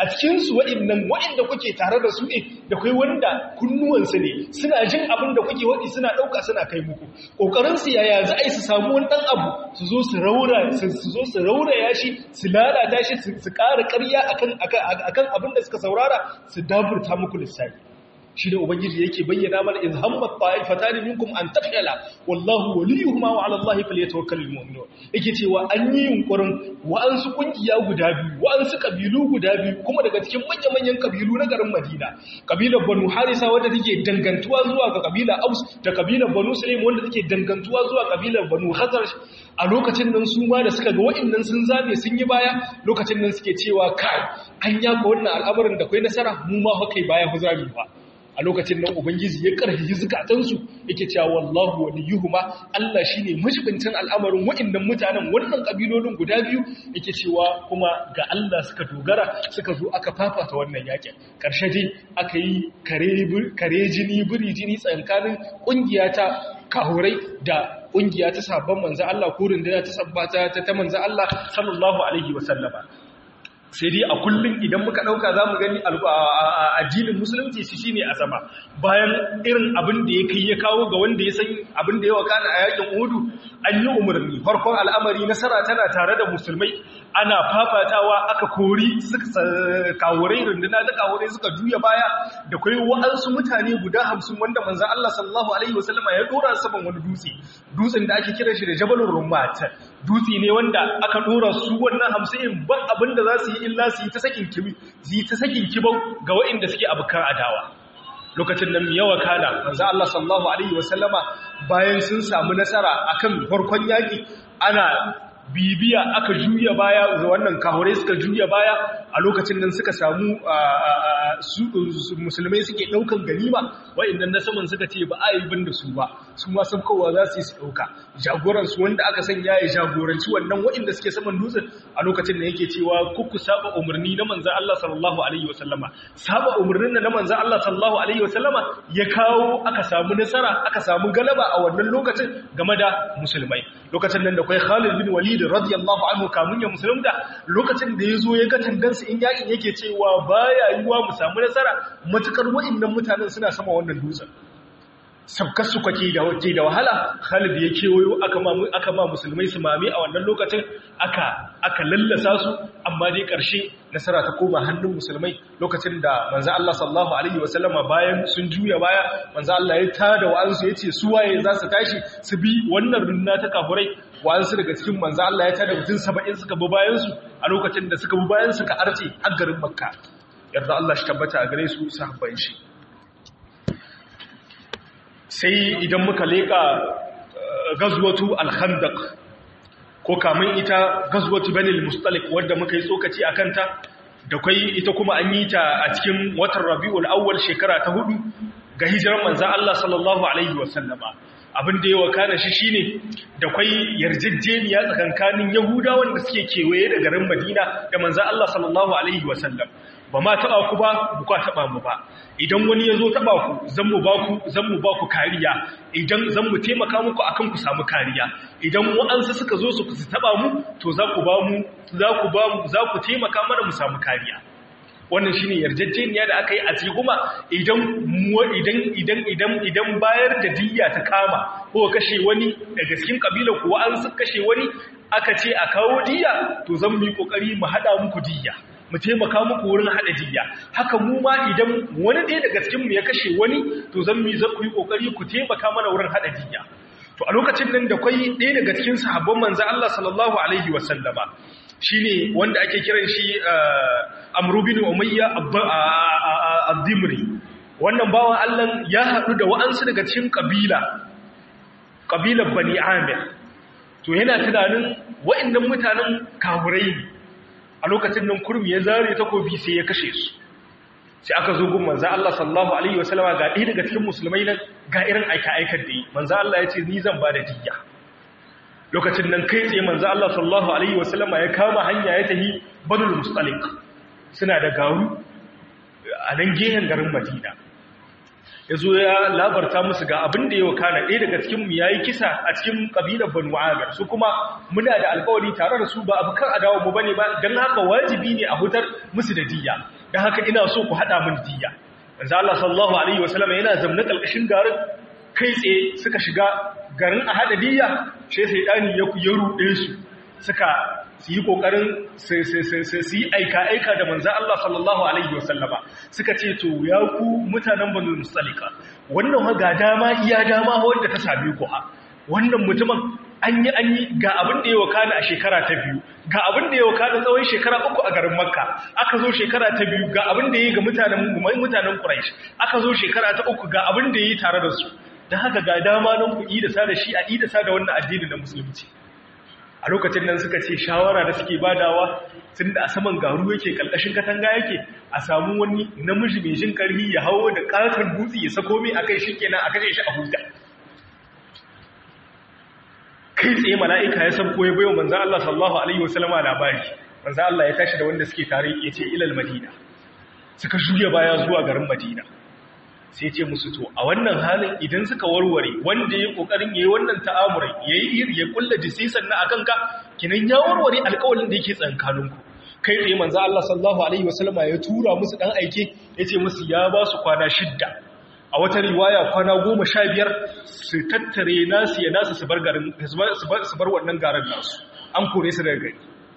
A: a cikin su wa'annan wa'anda kuke tare da su ne da kai wanda kunnuwansu ne suna jin abin da kuke wadi suna dauka suna kai muku kokarin su yaya za a yi su samu wani dan abu su zo su raura su zo su rauraya shi su lalata shi su ƙara ƙarya akan akan abin da suka saurara su daburta muku lissafi shi da ubangiji yake bayyana mana in hammat ta'ifatan minkum an tafshala wallahu waliyuhuma wa 'ala allahi falyatawakkalul mu'minun yake cewa an yi yunkurin wa'ansu kungiya guda biyu wa'ansu kabilu guda biyu kuma daga cikin manyan kabilu na garin Madina kabilar Banu Harisa wanda take dangantuwa zuwa ga kabilar Aus da kabilar Banu Sulaim wanda take dangantuwa zuwa kabilar Banu Khazraj a lokacin nan su ma da suka ga wa'annan sun zabe sun yi baya lokacin nan suke cewa kai an yaka wannan al'amarin da kai nasara mu ma haka baya ku zabi ba a lokacin nan ubangiji ya karfi zukatansu yake cewa wallahu waliyuhuma Allah shine majibincin al'amarin wa'annan mutanen wannan kabilolin guda biyu yake cewa kuma ga Allah suka dogara suka zo aka fafata wannan yakin karshe dai aka yi kare kare jini buri jini tsakanin kungiya ta kahurai da kungiya ta sabon manzo Allah ko runduna ta sabbata ta manzo Allah sallallahu alaihi wasallama sai dai a kullum idan muka ɗauka za mu gani addinin musulunci shi shine a sama bayan irin abin da ya kai ya kawo ga wanda ya san abin da ya wakana a yakin uhudu an yi umarni farkon al'amari nasara tana tare da musulmai ana fafatawa aka kori kawurai runduna da kawurai suka juya baya da kai wa'ansu mutane guda hamsin wanda manzan Allah sallallahu alaihi wasallama ya dora saman wani dutse dutsen da ake kira shi da jabalun rummat dutse ne wanda aka dora su wannan hamsin ban abin da za su yi illa su yi ta sakin kibi su yi ta sakin kibau ga waɗanda suke abokan adawa lokacin nan yawa kana manzo Allah sallallahu alaihi wasallama bayan sun samu nasara akan farkon yaki ana bibiya aka juya baya ga wannan kahure suka juya baya a lokacin nan suka samu musulmai suke daukan ganima wa'annan na saman suka ce ba a yi bin da su ba su ma sun kowa za su yi su dauka jagoransu wanda aka sanya ya jagoranci wannan wa'anda suke saman dutsen a lokacin da yake cewa kuku saba umarni na manzan Allah sallallahu alaihi wasallama saba umarnin na manzan Allah sallallahu alaihi wasallama ya kawo aka samu nasara aka samu galaba a wannan lokacin game da musulmai lokacin nan da kai Khalid bin Walid radiyallahu anhu kamun ya musulunta lokacin da yazo ya ga tandansu in yakin yake cewa baya yiwa mu samu nasara matukar wa'annan mutanen suna sama wannan dutsen sabkar su kwake da waje da wahala Khalid ya kewayo aka ma aka ma musulmai su mame a wannan lokacin aka aka lallasa su amma dai karshe nasara ta koma hannun musulmai lokacin da manzo Allah sallallahu alaihi wasallama bayan sun juya baya manzo Allah ya tada wa'ansu yace su waye za su tashi su bi wannan runna ta kafurai wa'ansu daga cikin manzo Allah ya tada mutum 70 suka bi bayan su a lokacin da suka bi bayan su ka arce har garin Makka yarda Allah shi tabbata a gare su sahabban shi sai idan muka leka gazwatu al-khandaq ko kamun ita gazwatu banil mustalik wadda muka yi tsokaci a kanta da kai ita kuma an yi ta a cikin watan rabi'ul awwal shekara ta hudu ga hijirar manzan Allah sallallahu alaihi wasallama abin da ya wakana shi shine da kwai yarjejeniya tsakankanin yahudawan da suke kewaye da garin madina da manzan Allah sallallahu alaihi wasallam ba ma taba ku ba ba ku taba mu ba idan wani ya zo taba ku zan mu ba ku zan mu ba ku kariya idan zan mu taimaka muku akan ku samu kariya idan wa'ansu suka zo su taba mu to za ku ba mu za ku ba mu za ku taimaka mana mu samu kariya wannan shine yarjejeniya da aka yi a kuma idan idan idan idan idan bayar da diyya ta kama ko kashe wani daga cikin kabilar kuwa an su kashe wani aka ce a kawo diyya to zan mu yi kokari mu hada muku diyya mu taimaka muku wurin hada diyya haka mu ma idan wani ɗaya daga cikin mu ya kashe wani to zan mu yi zan ku yi kokari ku taimaka mana wurin hada diyya to a lokacin nan da kwai ɗaya daga cikin sahabban manzo Allah sallallahu alaihi wasallama shine wanda ake kiran shi Amr bin Umayya ad-Dimri wannan bawan Allah ya haɗu da wa'ansu daga cikin kabila kabilar Bani Amir to yana tunanin wa'annan mutanen kafurai ne a lokacin nan kurmi ya zare takobi sai ya kashe su sai aka zo gun manzo Allah sallallahu alaihi wasallama ga ɗaya daga cikin musulmai nan ga irin aika-aikar da yi manzo Allah ya ce ni zan ba da diyya lokacin nan kai tsaye manzo Allah sallallahu alaihi wasallama ya kama hanya ya tafi Banul Mustalik suna da garu a nan gehen garin Madina ya zo ya labarta musu ga abin da ya wakana ɗaya daga cikinmu ya yi kisa a cikin ƙabilar banu amir su kuma muna da alkawari tare da su ba abu kan adawa mu bane ba don haka wajibi ne a hutar musu da diya don haka ina so ku haɗa min diya manzo Allah sallallahu alaihi wasallam yana zamna kalkashin garin kai tsaye suka shiga garin a haɗa diya sai sai dani ya ya ruɗe su suka su yi ƙoƙarin su yi aika-aika da manzan Allah sallallahu Alaihi wasallama suka ce to ya ku mutanen banu musalika wannan ga dama iya dama wadda ta sami ku ha wannan mutumin an yi an yi ga abin da ya wakana a shekara ta biyu ga abin da ya wakana tsawon shekara uku a garin makka aka zo shekara ta biyu ga abin da ya yi ga mutanen mutanen quraish aka zo shekara ta uku ga abin da ya yi tare da su don haka ga dama nan ku idasa da shi a idasa da wannan addini na musulunci a lokacin nan suka ce shawara da suke badawa tun da a saman garu yake kalkashin katanga yake a samu wani namiji mai jin karhi ya hawo da katon dutse ya sako mai akai shi kenan a kashe shi a huta kai tsaye mala'ika ya san koyi bayo manzan Allah sallallahu alaihi wasallama labari manzan Allah ya tashi da wanda suke tare ya ce ilal madina suka juya baya zuwa garin madina sai ce musu to a wannan halin idan suka warware wanda ya kokarin yayi wannan ta'amurai yayi ya kulla jisisan na akan ka kinan ya warware alƙawarin da yake tsankaninku kai tsaye manzo Allah sallallahu alaihi wasallama ya tura musu dan aike yace musu ya ba su kwana shidda a wata riwaya kwana goma sha biyar su tattare nasu ya nasu su bar garin su bar wannan garin nasu an kore su daga gari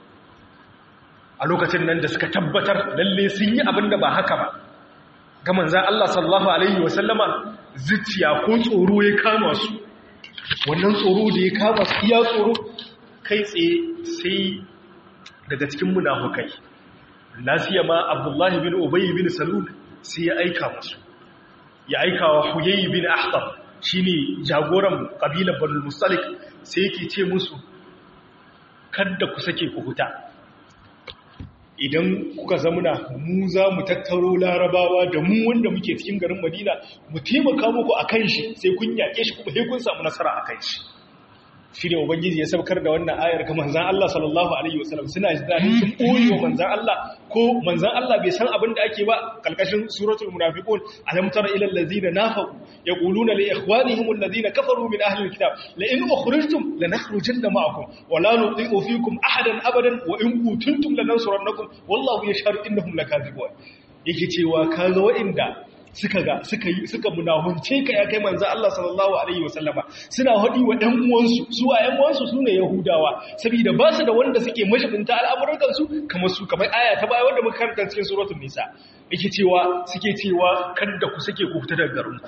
A: a lokacin nan da suka tabbatar lalle sun yi abin da ba haka ba ga manzan Allah sallallahu Alaihi wasallama zuciya ko tsoro ya kama su wannan tsoro da ya kama su iya tsoro kai tsaye sai daga cikin munafukai nasiya ma abdullahi bin ubayi bin salul sai ya aika musu ya aika wa huyayi bin ahtar shine jagoran kabilar banul mustalik sai yake ce musu kada ku sake ku huta idan kuka zamuna mu za mu tattaro larabawa da mu wanda muke cikin garin madina mu taimaka muku a kan shi sai kun yaƙe shi kuma sai kun samu nasara a kan shi shi ne ubangiji ya saukar da wannan ayar ga manzan Allah sallallahu alaihi wasallam suna jidani sun ɓoye wa manzan Allah ko manzan Allah bai san abin da ake ba kalkashin suratul munafiqun alam tara ila allazina nafaqu yaquluna li ikhwanihim allazina kafaru min ahli alkitab la in ukhrijtum lanakhrujanna ma'akum wa la nuti'u fikum ahadan abadan wa in qutuntum lanansurannakum wallahu yashhadu innahum lakazibun yake cewa kaga wa'inda suka ga suka yi suka munahunce ka ya kai manzo Allah sallallahu alaihi wasallama suna hadi wa ɗan uwansu su a ɗan uwansu sune yahudawa saboda ba su da wanda suke mashibinta al'amuran su kamar su kamar aya ta baya wanda muka karanta cikin suratul nisa yake cewa suke cewa kada ku sake ku fita daga garin ku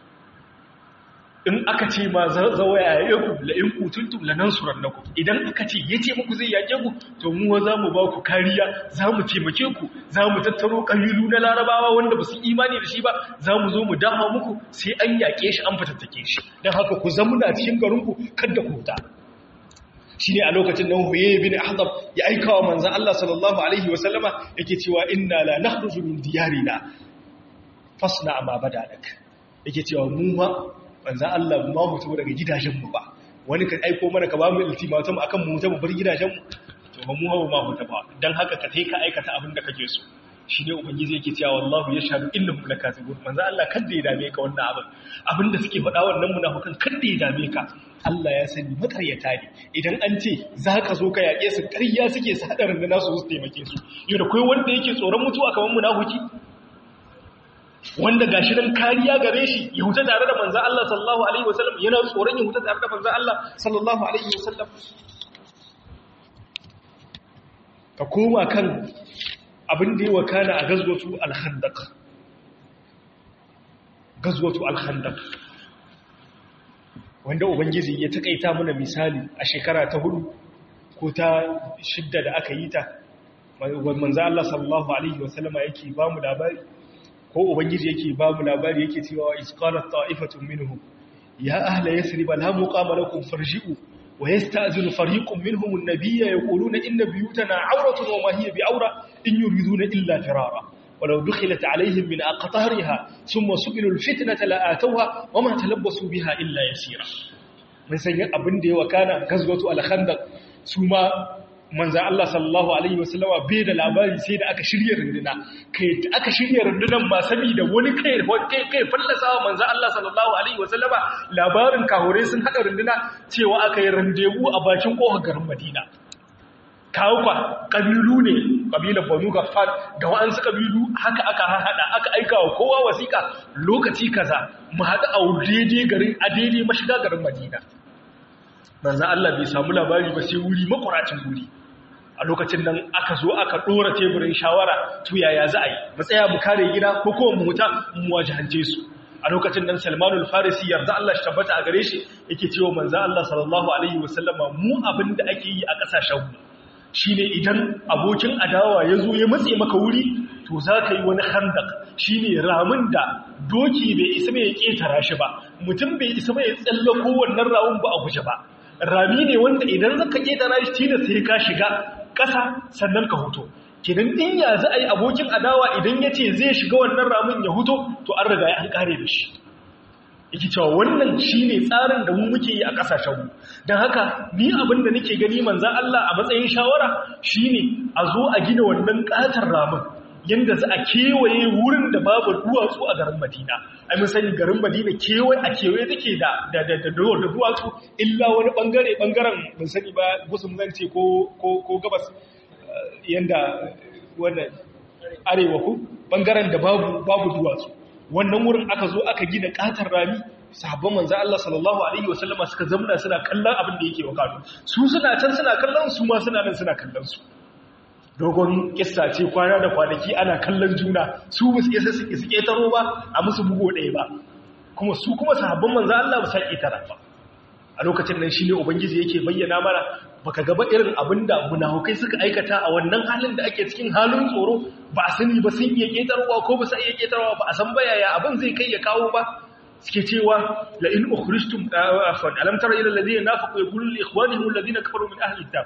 A: in aka ce ma zawaya ya ku la in kutuntum lanansurannakum idan aka ce yace muku zai yake ku to mu za mu ba ku kariya za mu taimake ku za mu tattaro kabilu na larabawa wanda ba su imani da shi ba za mu zo mu dama muku sai an yake shi an fatattake shi dan haka ku zamuna cikin garin ku kada ku huta shine a lokacin nan Huyay bin Ahdab ya aika wa manzon Allah sallallahu alaihi wasallama yake cewa inna la nakhruju min diyarina fasna ma badadak yake cewa mu ma manzan Allah ma mutu daga gidajenmu ba wani ka aiko mana ka ba mu ultimatum akan mu mutu mu bar gidajenmu to ba mu hawa ma mutu ba dan haka ka kai ka aikata abin da kake so shi ne ubangiji yake cewa wallahu yashhadu innahum lakazibun manzan Allah kada ya dame ka wannan abin abin da suke faɗa wannan munafikan kada ya dame ka Allah ya sani makaryata ne idan an ce za ka zo ka yaƙe su ƙarya suke su haɗarin da nasu su taimake su yau da kai wanda yake tsoron mutuwa kamar munafiki wanda gashi nan kariya gare shi ya huta tare da manzan Allah sallallahu alaihi wasallam yana tsoron ya huta tare da manzan Allah sallallahu alaihi wasallam ka koma kan abin da ya wakana a gazwatu al-khandaq gazwatu al-khandaq wanda ubangiji ya takaita mana misali a shekara ta hudu ko ta shidda da aka yi ta manzan Allah sallallahu alaihi wasallama yake ba mu labari ko ubangiji yake ba mu labari yake cewa isqalat ta'ifatun minhum ya ahla yasrib la muqama lakum farji'u wa yasta'zinu fariqun minhum an-nabiyya yaquluna inna buyutana 'awratun wa ma hiya bi'awra in yuriduna illa firara ولو دخلت عليهم من أقطارها ثم سئلوا الفتنة لآتوها وما تلبسوا بها إلا يسيرا من سنة أبن دي وكان غزوة الخندق ثم manzan Allah sallallahu Alaihi wasallama bai da labari sai da aka shirya runduna kai aka shirya rundunan ba saboda wani kai kai fallasa wa manzan Allah sallallahu Alaihi wasallama labarin kahure sun haɗa runduna cewa aka yi randewu a bakin ƙofar garin Madina kawo kwa ƙabilu ne ƙabilar banu gaffar da wa'ansu ƙabilu haka aka haɗa aka aika wa kowa wasiƙa lokaci kaza mu haɗu a daidai garin a daidai mashiga garin Madina manzan Allah bai samu labari ba sai wuri makuracin wuri a lokacin nan aka zo aka ɗora teburin shawara to yaya za a yi matsaya mu kare gida ko kuma mu huta mu wajahance su a lokacin nan salmanul farisi yarda Allah shi tabbata a gare shi yake cewa manzan Allah sallallahu alaihi wasallama mu abin da ake yi a ƙasashen mu shine idan abokin adawa ya zo ya matse maka wuri to za ka yi wani handak shine ramin da doki bai isa mai ƙetara shi ba mutum bai isa mai tsallako wannan ramin ba a guje ba rami ne wanda idan zaka ƙetara shi tilas sai ka shiga ƙasa sannan ka huto kidan din ya za a yi abokin adawa idan ya ce zai shiga wannan ramin ya huto to an riga ya an kare da shi yake cewa wannan shi ne tsarin da mu muke yi a ƙasashenmu don haka ni abin da nake gani manzan Allah a matsayin shawara shi ne a zo a gina wannan ƙatar ramin yadda za a kewaye wurin da babu duwatsu a garin madina a mun sani garin madina kewaye a kewaye take da da da da duwatsu illa wani bangare bangaren mun sani ba gusum zance ko ko ko gabas yanda wannan arewa ko bangaren da babu babu duwatsu wannan wurin aka zo aka gina katar rami sahabban manzo Allah sallallahu alaihi wasallama suka zamna suna kallon abin da yake wakano su suna can suna kallon su ma suna nan suna kallon su dogon kissa ce kwana da kwanaki ana kallon juna su ba su isa su ƙetaro ba a musu bugo ɗaya ba kuma su kuma sahabban manzo Allah ba sa ƙetara ba a lokacin nan shine ubangiji yake bayyana mana baka gaba irin abinda munafukai suka aikata a wannan halin da ake cikin halin tsoro ba a sani ba sun iya ƙetarwa ko ba su iya ƙetarwa ba a san bayaya abin zai kai ya kawo ba suke cewa la in ukhrijtum afwan alam tara ila alladhina nafaqu yaqulu li ikhwanihim alladhina kafaru min ahli kitab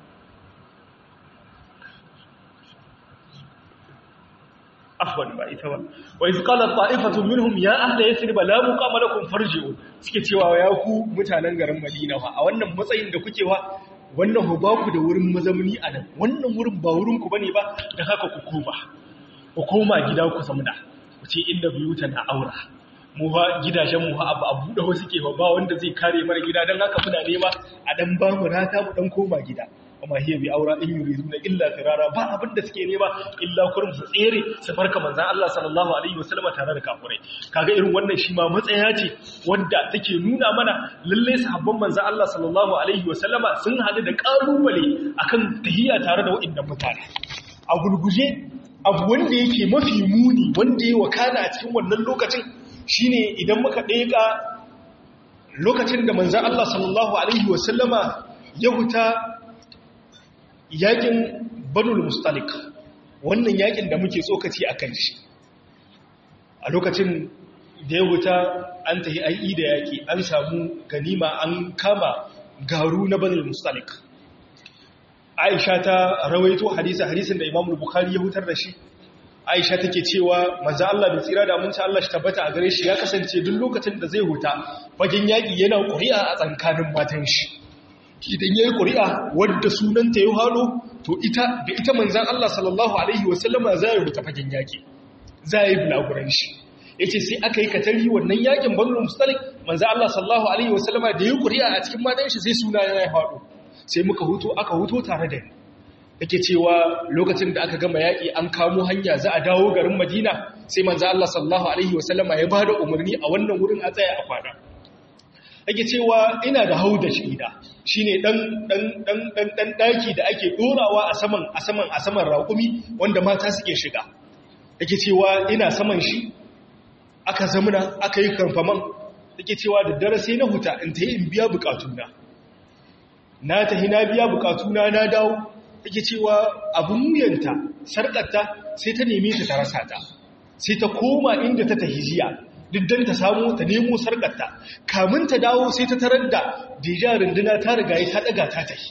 A: afwan ba ita ba wa iz qala ta'ifatu minhum ya ahla yathrib la muqama lakum farji'u suke cewa ya ku mutanen garin Madina fa a wannan matsayin da kuke wa wannan hu ba ku da wurin mazamuni a nan wannan wurin ba wurin ku bane ba da haka ku koma ku koma gida ku zamuna ku ce inda buyuta na aura mu fa gidajen mu fa abu abu da wasu ke ba wanda zai kare mana gida dan haka muna nema a dan ba mu rata mu dan koma gida amma hiya bi aura in yuriduna illa firara ba abin da suke nema illa kurum su tsere su barka manzon Allah sallallahu alaihi wasallam tare da kafirai kaga irin wannan shi ma matsaya ce wanda take nuna mana lalle sahabban manzon Allah sallallahu alaihi wasallam sun hadu da kalubale akan tahiyya tare da waɗannan mutane a gurguje abu wanda yake mafi muni wanda ya wakana a cikin wannan lokacin shine idan muka ɗeka lokacin da manzon Allah sallallahu alaihi wasallama ya huta yakin banul mustalik wannan yakin da muke tsokaci a kan shi a lokacin da ya wuta an tahi ai da yaki an samu ganima an kama garu na banul mustalik aisha ta rawaito hadisi hadisin da imamul bukhari ya hutar da shi aisha take cewa manzo Allah bai tsira da aminci Allah shi tabbata a gare shi ya kasance duk lokacin da zai huta fagen yaki yana ƙuri'a a tsankanin matan shi idan ya yi ƙuri'a wadda sunanta ya halo to ita da ita manzan Allah sallallahu Alaihi wasallama za ya rubuta fagen yaƙi za ya yi bulaguran shi ya ce sai aka yi katari wannan yaƙin banurin mustalik manzan Allah sallallahu Alaihi wasallama da ya yi ƙuri'a a cikin matan shi sai suna ya halo sai muka huto aka huto tare da ni yake cewa lokacin da aka gama yaƙi an kamo hanya za a dawo garin madina sai manzan Allah sallallahu Alaihi wasallama ya ba da umarni a wannan wurin a tsaya a kwana ake cewa ina da hau da shida shi ne ɗan ɗaki da ake ɗorawa a saman a saman a saman raƙumi wanda mata suke shiga ake cewa ina saman shi aka zamuna aka yi kamfaman ake cewa da dare sai na huta in ta yi in biya bukatuna na ta na biya bukatuna na dawo ake cewa abin wuyanta sarƙarta sai ta neme ta ta rasa ta sai ta koma inda ta tahi jiya diddan ta samu ta nemo sarƙarta kamun ta dawo sai ta tarar da deja runduna ta riga ta daga ta tafi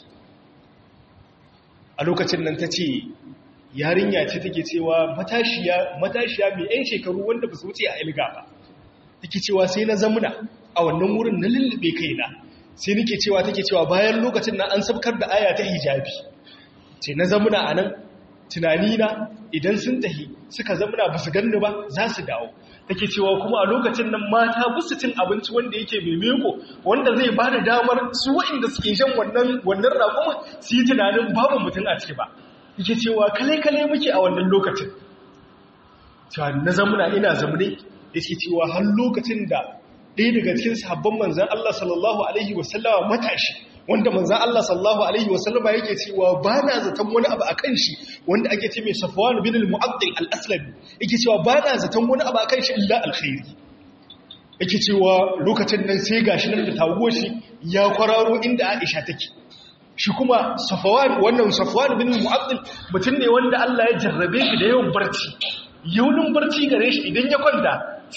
A: a lokacin nan ta ce yarinya ce take cewa matashiya matashiya mai yan shekaru wanda ba su wuce a ilga ba take cewa sai na zamuna a wannan wurin na lullube kaina sai nake cewa take cewa bayan lokacin nan an sabkar da aya ta hijabi ce na zamuna a nan tunanina idan sun tahi suka zamuna ba su ganni ba za su dawo take cewa kuma a lokacin nan mata busu cin abinci wanda yake mai meko wanda zai ba da damar su waɗanda suke shan wannan wannan raƙumin su yi tunanin babu mutum a ciki ba yake cewa kale-kale muke a wannan lokacin cewa na zamuna ina zamune yake cewa har lokacin da ɗaya daga cikin sahabban manzan Allah sallallahu alaihi wasallama matashi wanda manzan Allah sallallahu alaihi wasallama yake cewa ba na zaton wani abu a kan shi wanda ake ce mai safwan bin al-mu'addil al-aslami yake cewa ba na zaton wani abu a kan shi illa alkhairi yake cewa lokacin nan sai gashi nan da taguwar shi ya kwararo inda Aisha take shi kuma safwan wannan safwan bin al-mu'addil mutum ne wanda Allah ya jarrabe shi da yawan barci yaunin barci gare shi idan ya kwanta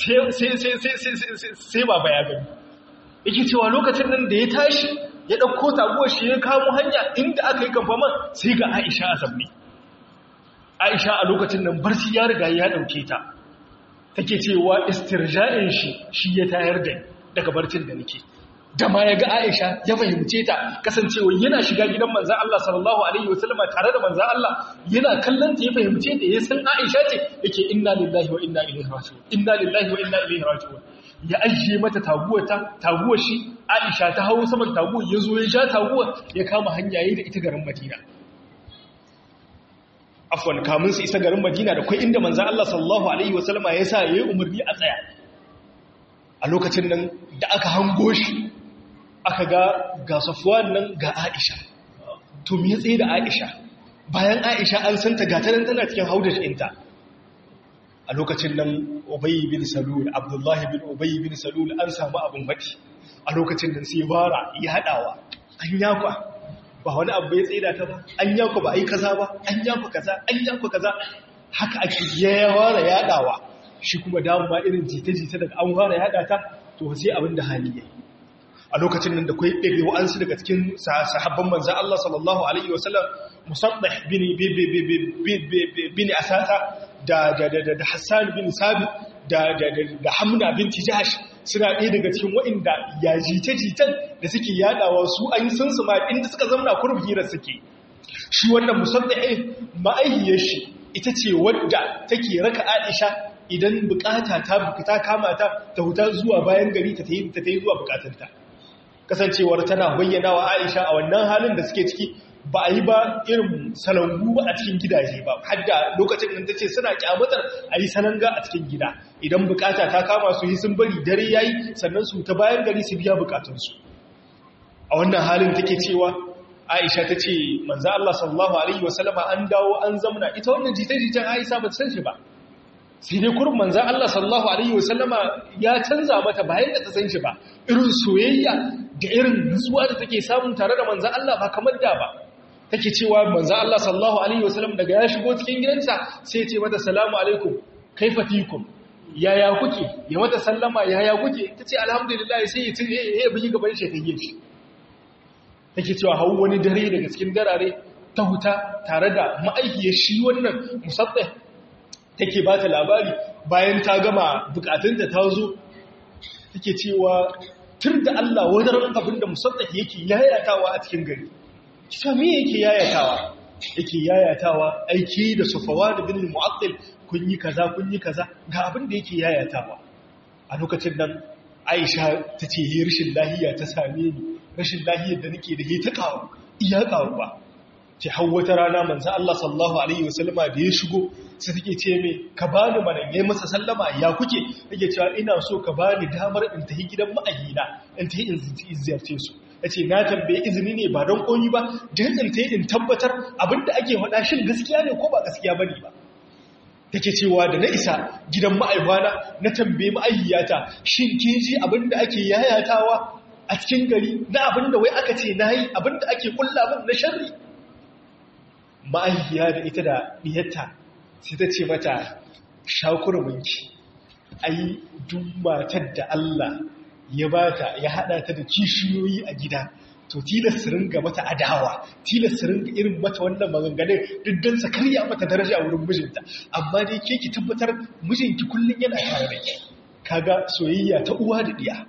A: sai ba ya gani yake cewa lokacin nan da ya tashi ya ɗauko taguwar shi ya kamo hanya inda aka yi kamfaman sai ga aisha a sabbi aisha a lokacin nan barci ya riga ya ɗauke ta take cewa istirja'in shi shi ya tayar da daga barcin da nake da ma ya ga Aisha ya fahimce ta kasancewa yana shiga gidan manzan Allah sallallahu Alaihi wasallama tare da manzan Allah yana kallon ta ya fahimce ta ya san Aisha ce yake inna lillahi wa inna ilaihi raji'un inna lillahi wa inna ilaihi raji'un ya ajiye mata taguwa ta taguwa shi Aisha ta hawo saman taguwa ya zo ya ja taguwa ya kama hanya yayin da ita garin Madina afwan kamun su isa garin Madina da kai inda manzan Allah sallallahu alaihi wasallama ya sa yayi umarni a tsaya a lokacin nan da aka hango shi aka ga ga safuwan nan ga aisha to me tsaye da aisha bayan aisha an santa gatanan tana cikin haudar ɗinta a lokacin nan ubayi bin salul abdullahi bin ubayi bin salul an samu abin baki a lokacin nan sai bara ya haɗawa an yakwa ba wani abu ya tsaye da ta ba an yakwa ba a yi kaza ba an yakwa kaza an yakwa kaza haka ake ya fara yaɗawa shi kuma damuwa irin jita-jita daga an fara yaɗa ta to sai abin da hali ya yi a lokacin nan da kwai ɗari wa'ansu daga cikin sahabban manzan Allah sallallahu Alaihi wasallam musabbah bin asasa da Hassan bin Sabi da Hamna bin Tijash suna ɗaya daga cikin wa'inda ya jita-jitan da suke yadawa su an yi sun suma inda suka zamna kurbi hirar suke shi wannan musabbah ma'aihiyar shi ita ce wadda take raka Aisha idan bukata ta bukata kama ta ta huta zuwa bayan gari ta ta yi zuwa bukatunta kasancewar tana bayyana wa Aisha a wannan halin da suke ciki ba a yi ba irin salangu ba a cikin gidaje ba hadda lokacin da tace suna kyamatar a yi salanga a cikin gida idan bukata ta kama su yi sun bari dare yayi sannan su ta bayan gari su biya bukatunsu a wannan halin take cewa Aisha ta ce manzo Allah sallallahu alaihi wasallama an dawo an zamna ita wannan jita-jitan Aisha ba ta san shi ba sai dai kurin manzan Allah sallallahu Alaihi wasallama ya canza mata bayan da ta san shi ba irin soyayya da irin nutsuwa da take samun tare da manzan Allah ba kamar da ba take cewa manzan Allah sallallahu Alaihi wasallam daga ya shigo cikin gidansa sai ce mata salamu alaikum kaifatikum yaya kuke ya mata sallama yaya kuke ta ce alhamdulillah sai ya tire ya bugi gaban shi ta yi take cewa hau wani dare daga cikin darare ta huta tare da ma'aikiyar shi wannan musaddai take ba ta labari bayan ta gama bukatunta ta zo take cewa tur da Allah wadaran abin da musaddaki yake yayatawa a cikin gari kisa me yake yayatawa yake yayatawa aiki da sufawa da bin mu'attil kun yi kaza kun yi kaza ga abin da yake yayatawa a lokacin nan Aisha ta ce yi rashin lahiya ta same ni rashin lahiyar da nake da ta kawo iya kawo ba ce hau wata rana manzan Allah sallallahu Alaihi wasallama da ya shigo sai take ce mai ka ba ni mana ya masa sallama ya kuke yake cewa ina so ka ba ni damar in tafi gidan ma'ayina in tafi in ziyarce su ya ce na tambaye izini ne ba don koyi ba don in tafi in tabbatar abinda ake faɗa shin gaskiya ne ko ba gaskiya ba ne ba take cewa da na isa gidan ma'aibana na tambaye ma'ayyata shin kin ji abinda ake yayatawa a cikin gari na abinda wai aka ce na yi abinda ake kulla min na sharri ma'aikiya da ita da ɗiyarta sai ta ce mata shakurminki ai duk matar da Allah ya bata ya haɗa ta da kishiyoyi a gida to tilas su ringa mata adawa tilas su ringa irin mata wannan maganganun duk don sa karya mata daraja a wurin mijinta amma dai ke ki tabbatar mijinki kullum yana tare da ke kaga soyayya ta uwa da ɗiya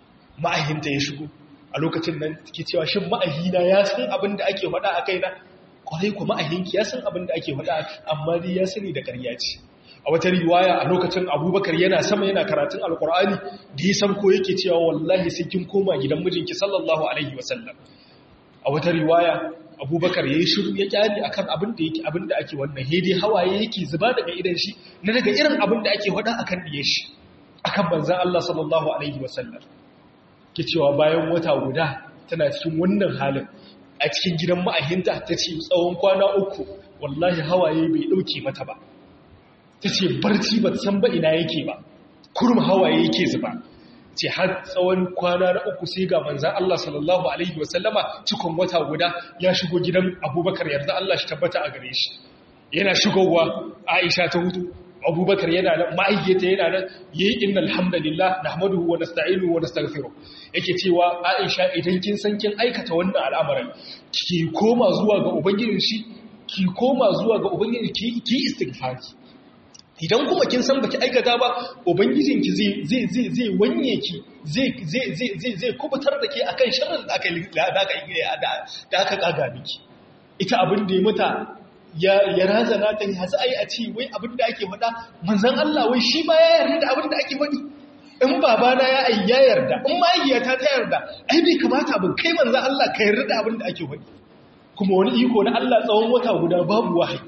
A: ma'ahinta ya shigo a lokacin nan ke cewa shin ma'ahina ya san abin da ake faɗa a kaina kwarai kuma a hinki ya san abin da ake faɗa amma dai ya sani da ƙarya ce a wata riwaya a lokacin abubakar yana sama yana karatun alkur'ani da ya san ko yake cewa wallahi sai kin koma gidan mijinki sallallahu alaihi wasallam a wata riwaya abubakar ya yi shiru ya kyale akan abin da yake abin da ake wannan hede hawaye yake zuba daga idan shi na daga irin abin da ake faɗa akan diye shi akan banzan Allah sallallahu alaihi wasallam ke cewa bayan wata guda tana cikin wannan halin a cikin gidan ma'ahinta ta ce tsawon kwana uku wallahi hawaye bai ɗauke mata ba ta ce barci ba san ba ina yake ba kurum hawaye yake zuba ce har tsawon kwana na uku sai ga manzan Allah sallallahu Alaihi wasallama cikon wata guda ya shigo gidan abubakar yarda Allah shi tabbata a gare shi yana shigowa aisha ta hutu abubakar yana nan ma'aikata yana nan yi inna alhamdulillah na hamadu wa nasta'inu wa nastaghfiru yake cewa aisha idan kin san kin aikata wannan al'amarin ki koma zuwa ga ubangijin shi ki koma zuwa ga ubangijin ki ki istighfari idan kuma kin san baki aikata ba ubangijinki zai zai zai zai wanye ki zai zai zai zai zai kubutar da ke akan sharrin da aka da aka da aka kaga miki ita abin da ya mata ya ya razana ta ya sai a ce wai abin da ake faɗa manzon Allah wai shi ma ya yarda da abin da ake faɗi in babana ya ai ya yarda in mahaifiyata ta yarda ai bai kamata ba kai manzon Allah ka yarda da abin da ake faɗi kuma wani iko na Allah tsawon wata guda babu wahayi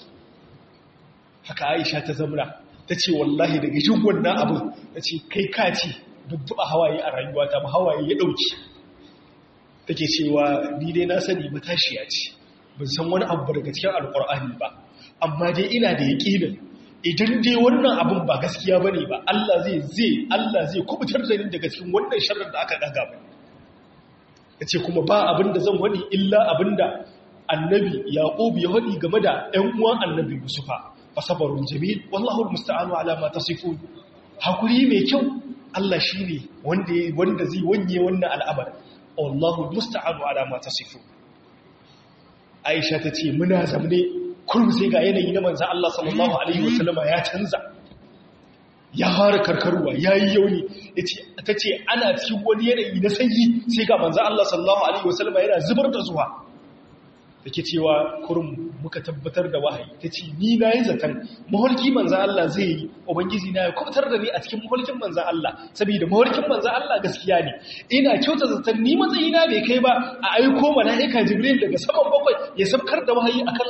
A: haka aisha ta zamra ta ce wallahi daga jin wannan abin ta ce kai kaci dubba hawaye a rayuwata ba hawaye ya ɗauki take cewa ni dai na sani matashiya ce ban san wani abu daga cikin alƙur'ani ba amma dai ina da yaƙinin idan dai wannan abin ba gaskiya bane ba Allah zai zai Allah zai kubutar da ni daga cikin wannan sharrin da aka daga ba tace kuma ba abin da zan wani illa abinda annabi yaqub ya wadi game da ɗan uwan annabi yusufa fasabarun jamil wallahu almusta'anu ala ma tasifun hakuri mai kyau Allah shine wanda wanda zai wanye wannan al'amar wallahu almusta'anu ala ma tasifun Aisha tace muna zamne kullum sai ga yanayi na manzon Allah sallallahu alaihi wasallama ya canza ya fara karkarwa yayi yauni yace tace ana cikin wani yanayi na sanyi sai ga manzon Allah sallallahu alaihi wasallama yana zubar da zuwa da ke cewa kurum muka tabbatar da wahayi ta ce ni na yi zaton maholki manzan Allah zai yi ubangiji na ya kubutar da ni a cikin maholkin manzan Allah saboda maholkin manzan Allah gaskiya ne ina kyauta zaton ni matsayina bai kai ba a aiko mala'ika jibril daga saman bakwai ya sabkar da wahayi akan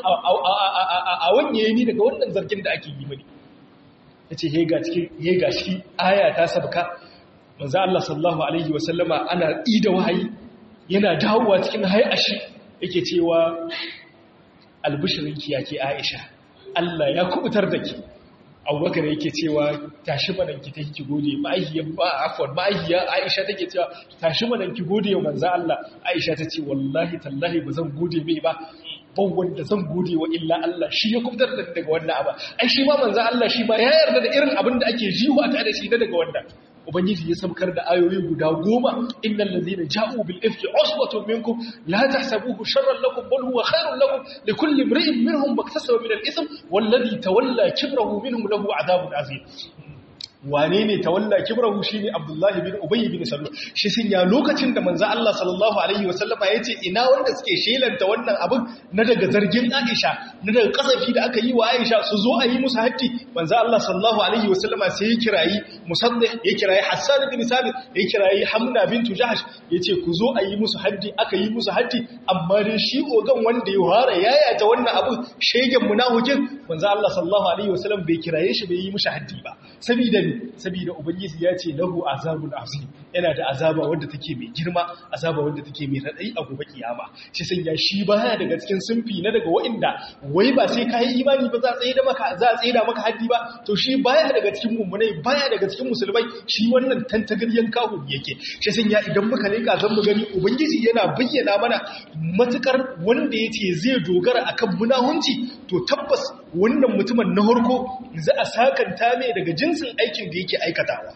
A: a wanye ni daga wannan zargin da ake yi mani ya ce hega cikin hega shi aya ta sabka manzan Allah sallallahu alaihi wasallama ana ida wahayi yana dawowa cikin hayashi yake cewa albishirinki ya ke aisha Allah ya kubutar da ki abubakar yake cewa tashi mananki ta ki gode ma'aihiyar ba afon ma'aihiyar aisha take cewa tashi mananki gode wa manza Allah aisha ta ce wallahi tallahi ba zan gode mai ba ban wanda zan gode wa illa Allah shi ya kubutar da daga wannan abu ai shi ma manza Allah shi ba ya yarda da irin abin da ake jiwa ta da shi daga wannan ubangiji ya samkar da ayoyi guda goma innal ladhina ja'u bil ifki usbatun minkum la tahsabuhu sharran lakum bal huwa khairun lakum likulli imrin minhum maktasaba min al ism wal ladhi tawalla kibrahu minhum lahu adhabun azim wane ne tawalla kibrahu shine abdullahi bin ubay bin salul shi sun ya lokacin da manzo Allah sallallahu alaihi wasallama yace ina wanda suke shelanta wannan abin na daga zargin Aisha na daga kasafi da aka yi wa Aisha su zo a yi musu haddi manzo Allah sallallahu alaihi wasallama sai ya kirayi musaddih ya kirayi Hassan bin Sabit ya kirayi Hamna bintu Jahsh yace ku zo a yi musu haddi aka yi musu haddi amma dai shi ogan wanda ya hara yaya ta wannan abu shegen munafikin manzo Allah sallallahu alaihi wasallam bai kiraye shi bai yi mushi haddi ba saboda saboda ubangiji ya ce lahu azabun azim yana da azaba wanda take mai girma azaba wanda take mai radai a gobe kiyama shi sanya shi baya daga cikin sunfi na daga wa'inda wai ba sai kai imani ba za a tsaye da maka za a tsaye da maka haddi ba to shi baya daga cikin mummunai baya daga cikin musulmai shi wannan tantagaryen kahu yake shi sanya idan muka leka zan mu gani ubangiji yana bayyana mana matukar wanda yace zai dogara akan munahunci to tabbas wannan mutumin na harko za a sakanta mai daga jinsin aikin da yake aikatawa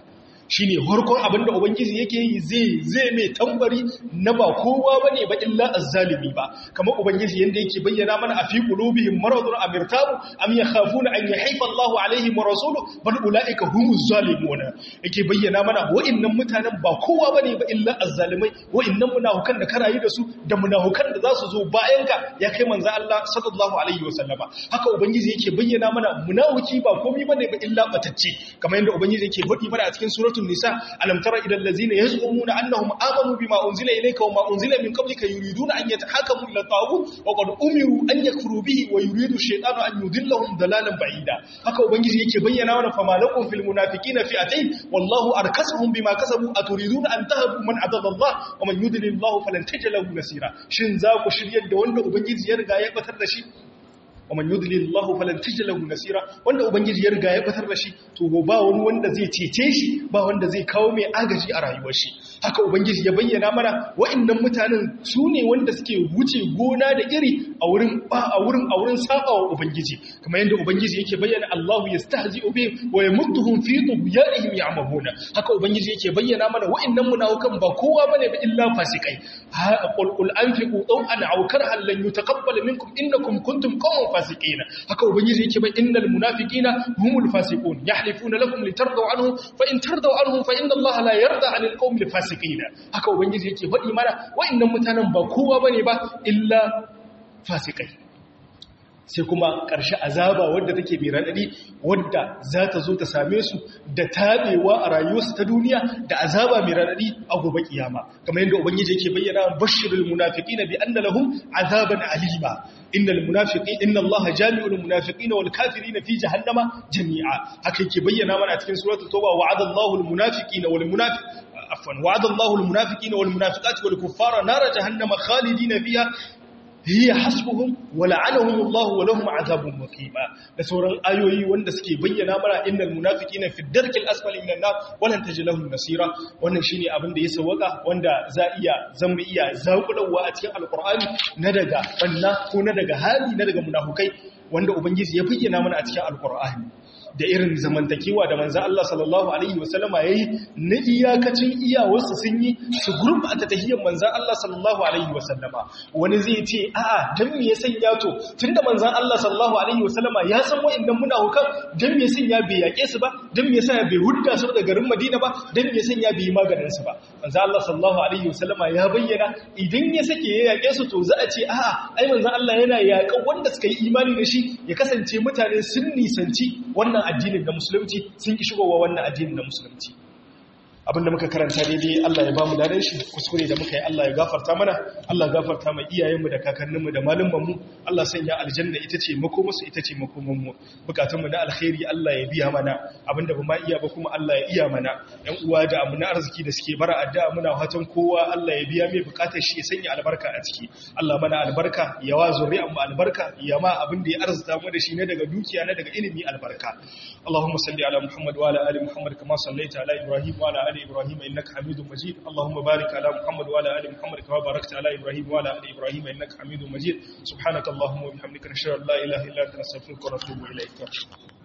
A: shine harkon abinda ubangiji yake yi zai zai mai tambari na ba kowa bane ba illa azzalimi ba kamar ubangiji yanda yake bayyana mana a fi qulubihim maradun amirtabu am yakhafuna an yahifa Allahu alaihim wa rasuluhu bal ulaika humuz zalimuna yake bayyana mana wa'annan mutanen ba kowa bane ba illa azzalimai wa'annan munafukan da karayi da su da munafukan da za su zo bayan ka ya kai manzo Allah sallallahu alaihi wasallama haka ubangiji yake bayyana mana munafiki ba komai bane ba illa batacce kamar yadda ubangiji yake faɗi mana a cikin suratul nisa alam tara ilal ladzina yaz'umuna annahum amanu bima unzila ilayka wa ma unzila min qablika yuriduna an yatahakamu ila taghut wa qad umiru an yakfuru bihi wa yuridu shaytanu an yudillahum dalalan ba'ida haka ubangiji yake bayyana mana fama lakum fil munafiqina fi'atayn wallahu arkasuhum bima kasabu aturiduna an tahabu man adalla Allah wa man yudlil Allah falan tajid lahu nasira shin za ku shiryar da wanda ubangiji ya riga ya batar da shi wa man yudlil Allah falan tajid lahu nasira wanda ubangiji ya riga ya batar da shi to ba wani wanda zai cece shi ba wanda zai kawo mai agaji a rayuwar shi haka ubangiji ya bayyana mana wa'annan mutanen su ne wanda suke wuce gona da iri a wurin ba a wurin a wurin sabawa ubangiji kamar yadda ubangiji yake bayyana Allahu yastahzi'u bihim wa yamudduhum fi tughyanihim ya'mahuna haka ubangiji yake bayyana mana wa'annan munafikan ba kowa bane ba illa fasikai ha qul qul anfiqu taw'an aw karhan lan yutaqabbal minkum innakum kuntum qawman fasiqina haka ubangiji yake bayyana innal munafiqina humul fasiqun yahlifuna lakum litardaw anhum fa in tardaw anhum fa inna Allaha la yarda 'anil qawmil fasiqin fasiqina haka ubangiji yake faɗi mana wa'annan mutanen ba kowa bane ba illa fasikai sai kuma ƙarshe azaba wadda take mai raɗaɗi wadda za ta zo ta same su da taɓewa a rayuwarsu ta duniya da azaba mai raɗaɗi a gobe kiyama kamar yadda ubangiji yake bayyana bashirul munafiqina bi anna lahum azaban alima innal munafiqin inna allaha jami'ul munafiqina wal kafirina fi jahannama jami'a haka yake bayyana mana a cikin suratul tauba wa'ada allahu al munafiqina wal munafiq عفوا وعد الله المنافقين والمنافقات والكفار نار جهنم خالدين فيها هي حسبهم ولعنهم الله ولهم عذاب مقيم da sauran ayoyi wanda suke bayyana mana innal munafiqina fi darkil asfali minan nar walan tajid lahum nasira wannan shine abin da ya sawaka wanda za iya zama iya zakulawa a cikin alqur'ani na daga banna ko na daga hali na daga munafukai wanda ubangiji ya bayyana mana a cikin alqur'ani da irin zamantakewa da manzan Allah sallallahu Alaihi wasallama ya yi na iyakacin iyawarsu sun yi su gurbata tahiyyar manzan Allah sallallahu Alaihi wasallama wani zai ce a'a don me ya sanya to tun da manzan Allah sallallahu Alaihi wasallama ya san wa'indan muna hukan don me ya sanya bai yaƙe su ba don me ya sanya bai hudda su da garin Madina ba don me ya sanya bai yi maganin su ba manzan Allah sallallahu Alaihi wasallama ya bayyana idan ya sake ya yaƙe su to za a ce a'a ai manzan Allah yana yaƙan wanda suka yi imani da shi ya kasance mutane sun nisanci wannan addinin da musulunci sun ki shigowa wannan addinin da musulunci abinda muka karanta daidai Allah ya bamu ladan shi kuskure da muka yi Allah ya gafarta mana Allah ya gafarta mai iyayenmu da kakanninmu da malumanmu Allah sanya aljanna ita ce makomarsu ita ce makomanmu bukatunmu na alkhairi Allah ya biya mana abinda ba ma iya ba kuma Allah ya iya mana ƴan uwa da amuna arziki da suke bara addu'a muna fatan kowa Allah ya biya mai bukatar shi ya sanya albarka a ciki Allah mana albarka ya wa zuri'an mu albarka ya ma abin da ya arzuta mu da shi ne daga dukiya na daga ilimi albarka Allahumma salli ala Muhammad wa ala ali Muhammad kama sallaita ala Ibrahim wa ala ali إبراهيم إنك حميد مجيد اللهم بارك على محمد وعلى آل محمد كما باركت على إبراهيم وعلى آل إبراهيم إنك حميد مجيد سبحانك اللهم وبحمدك نشهد أن لا إله إلا أنت نستغفرك ونتوب إليك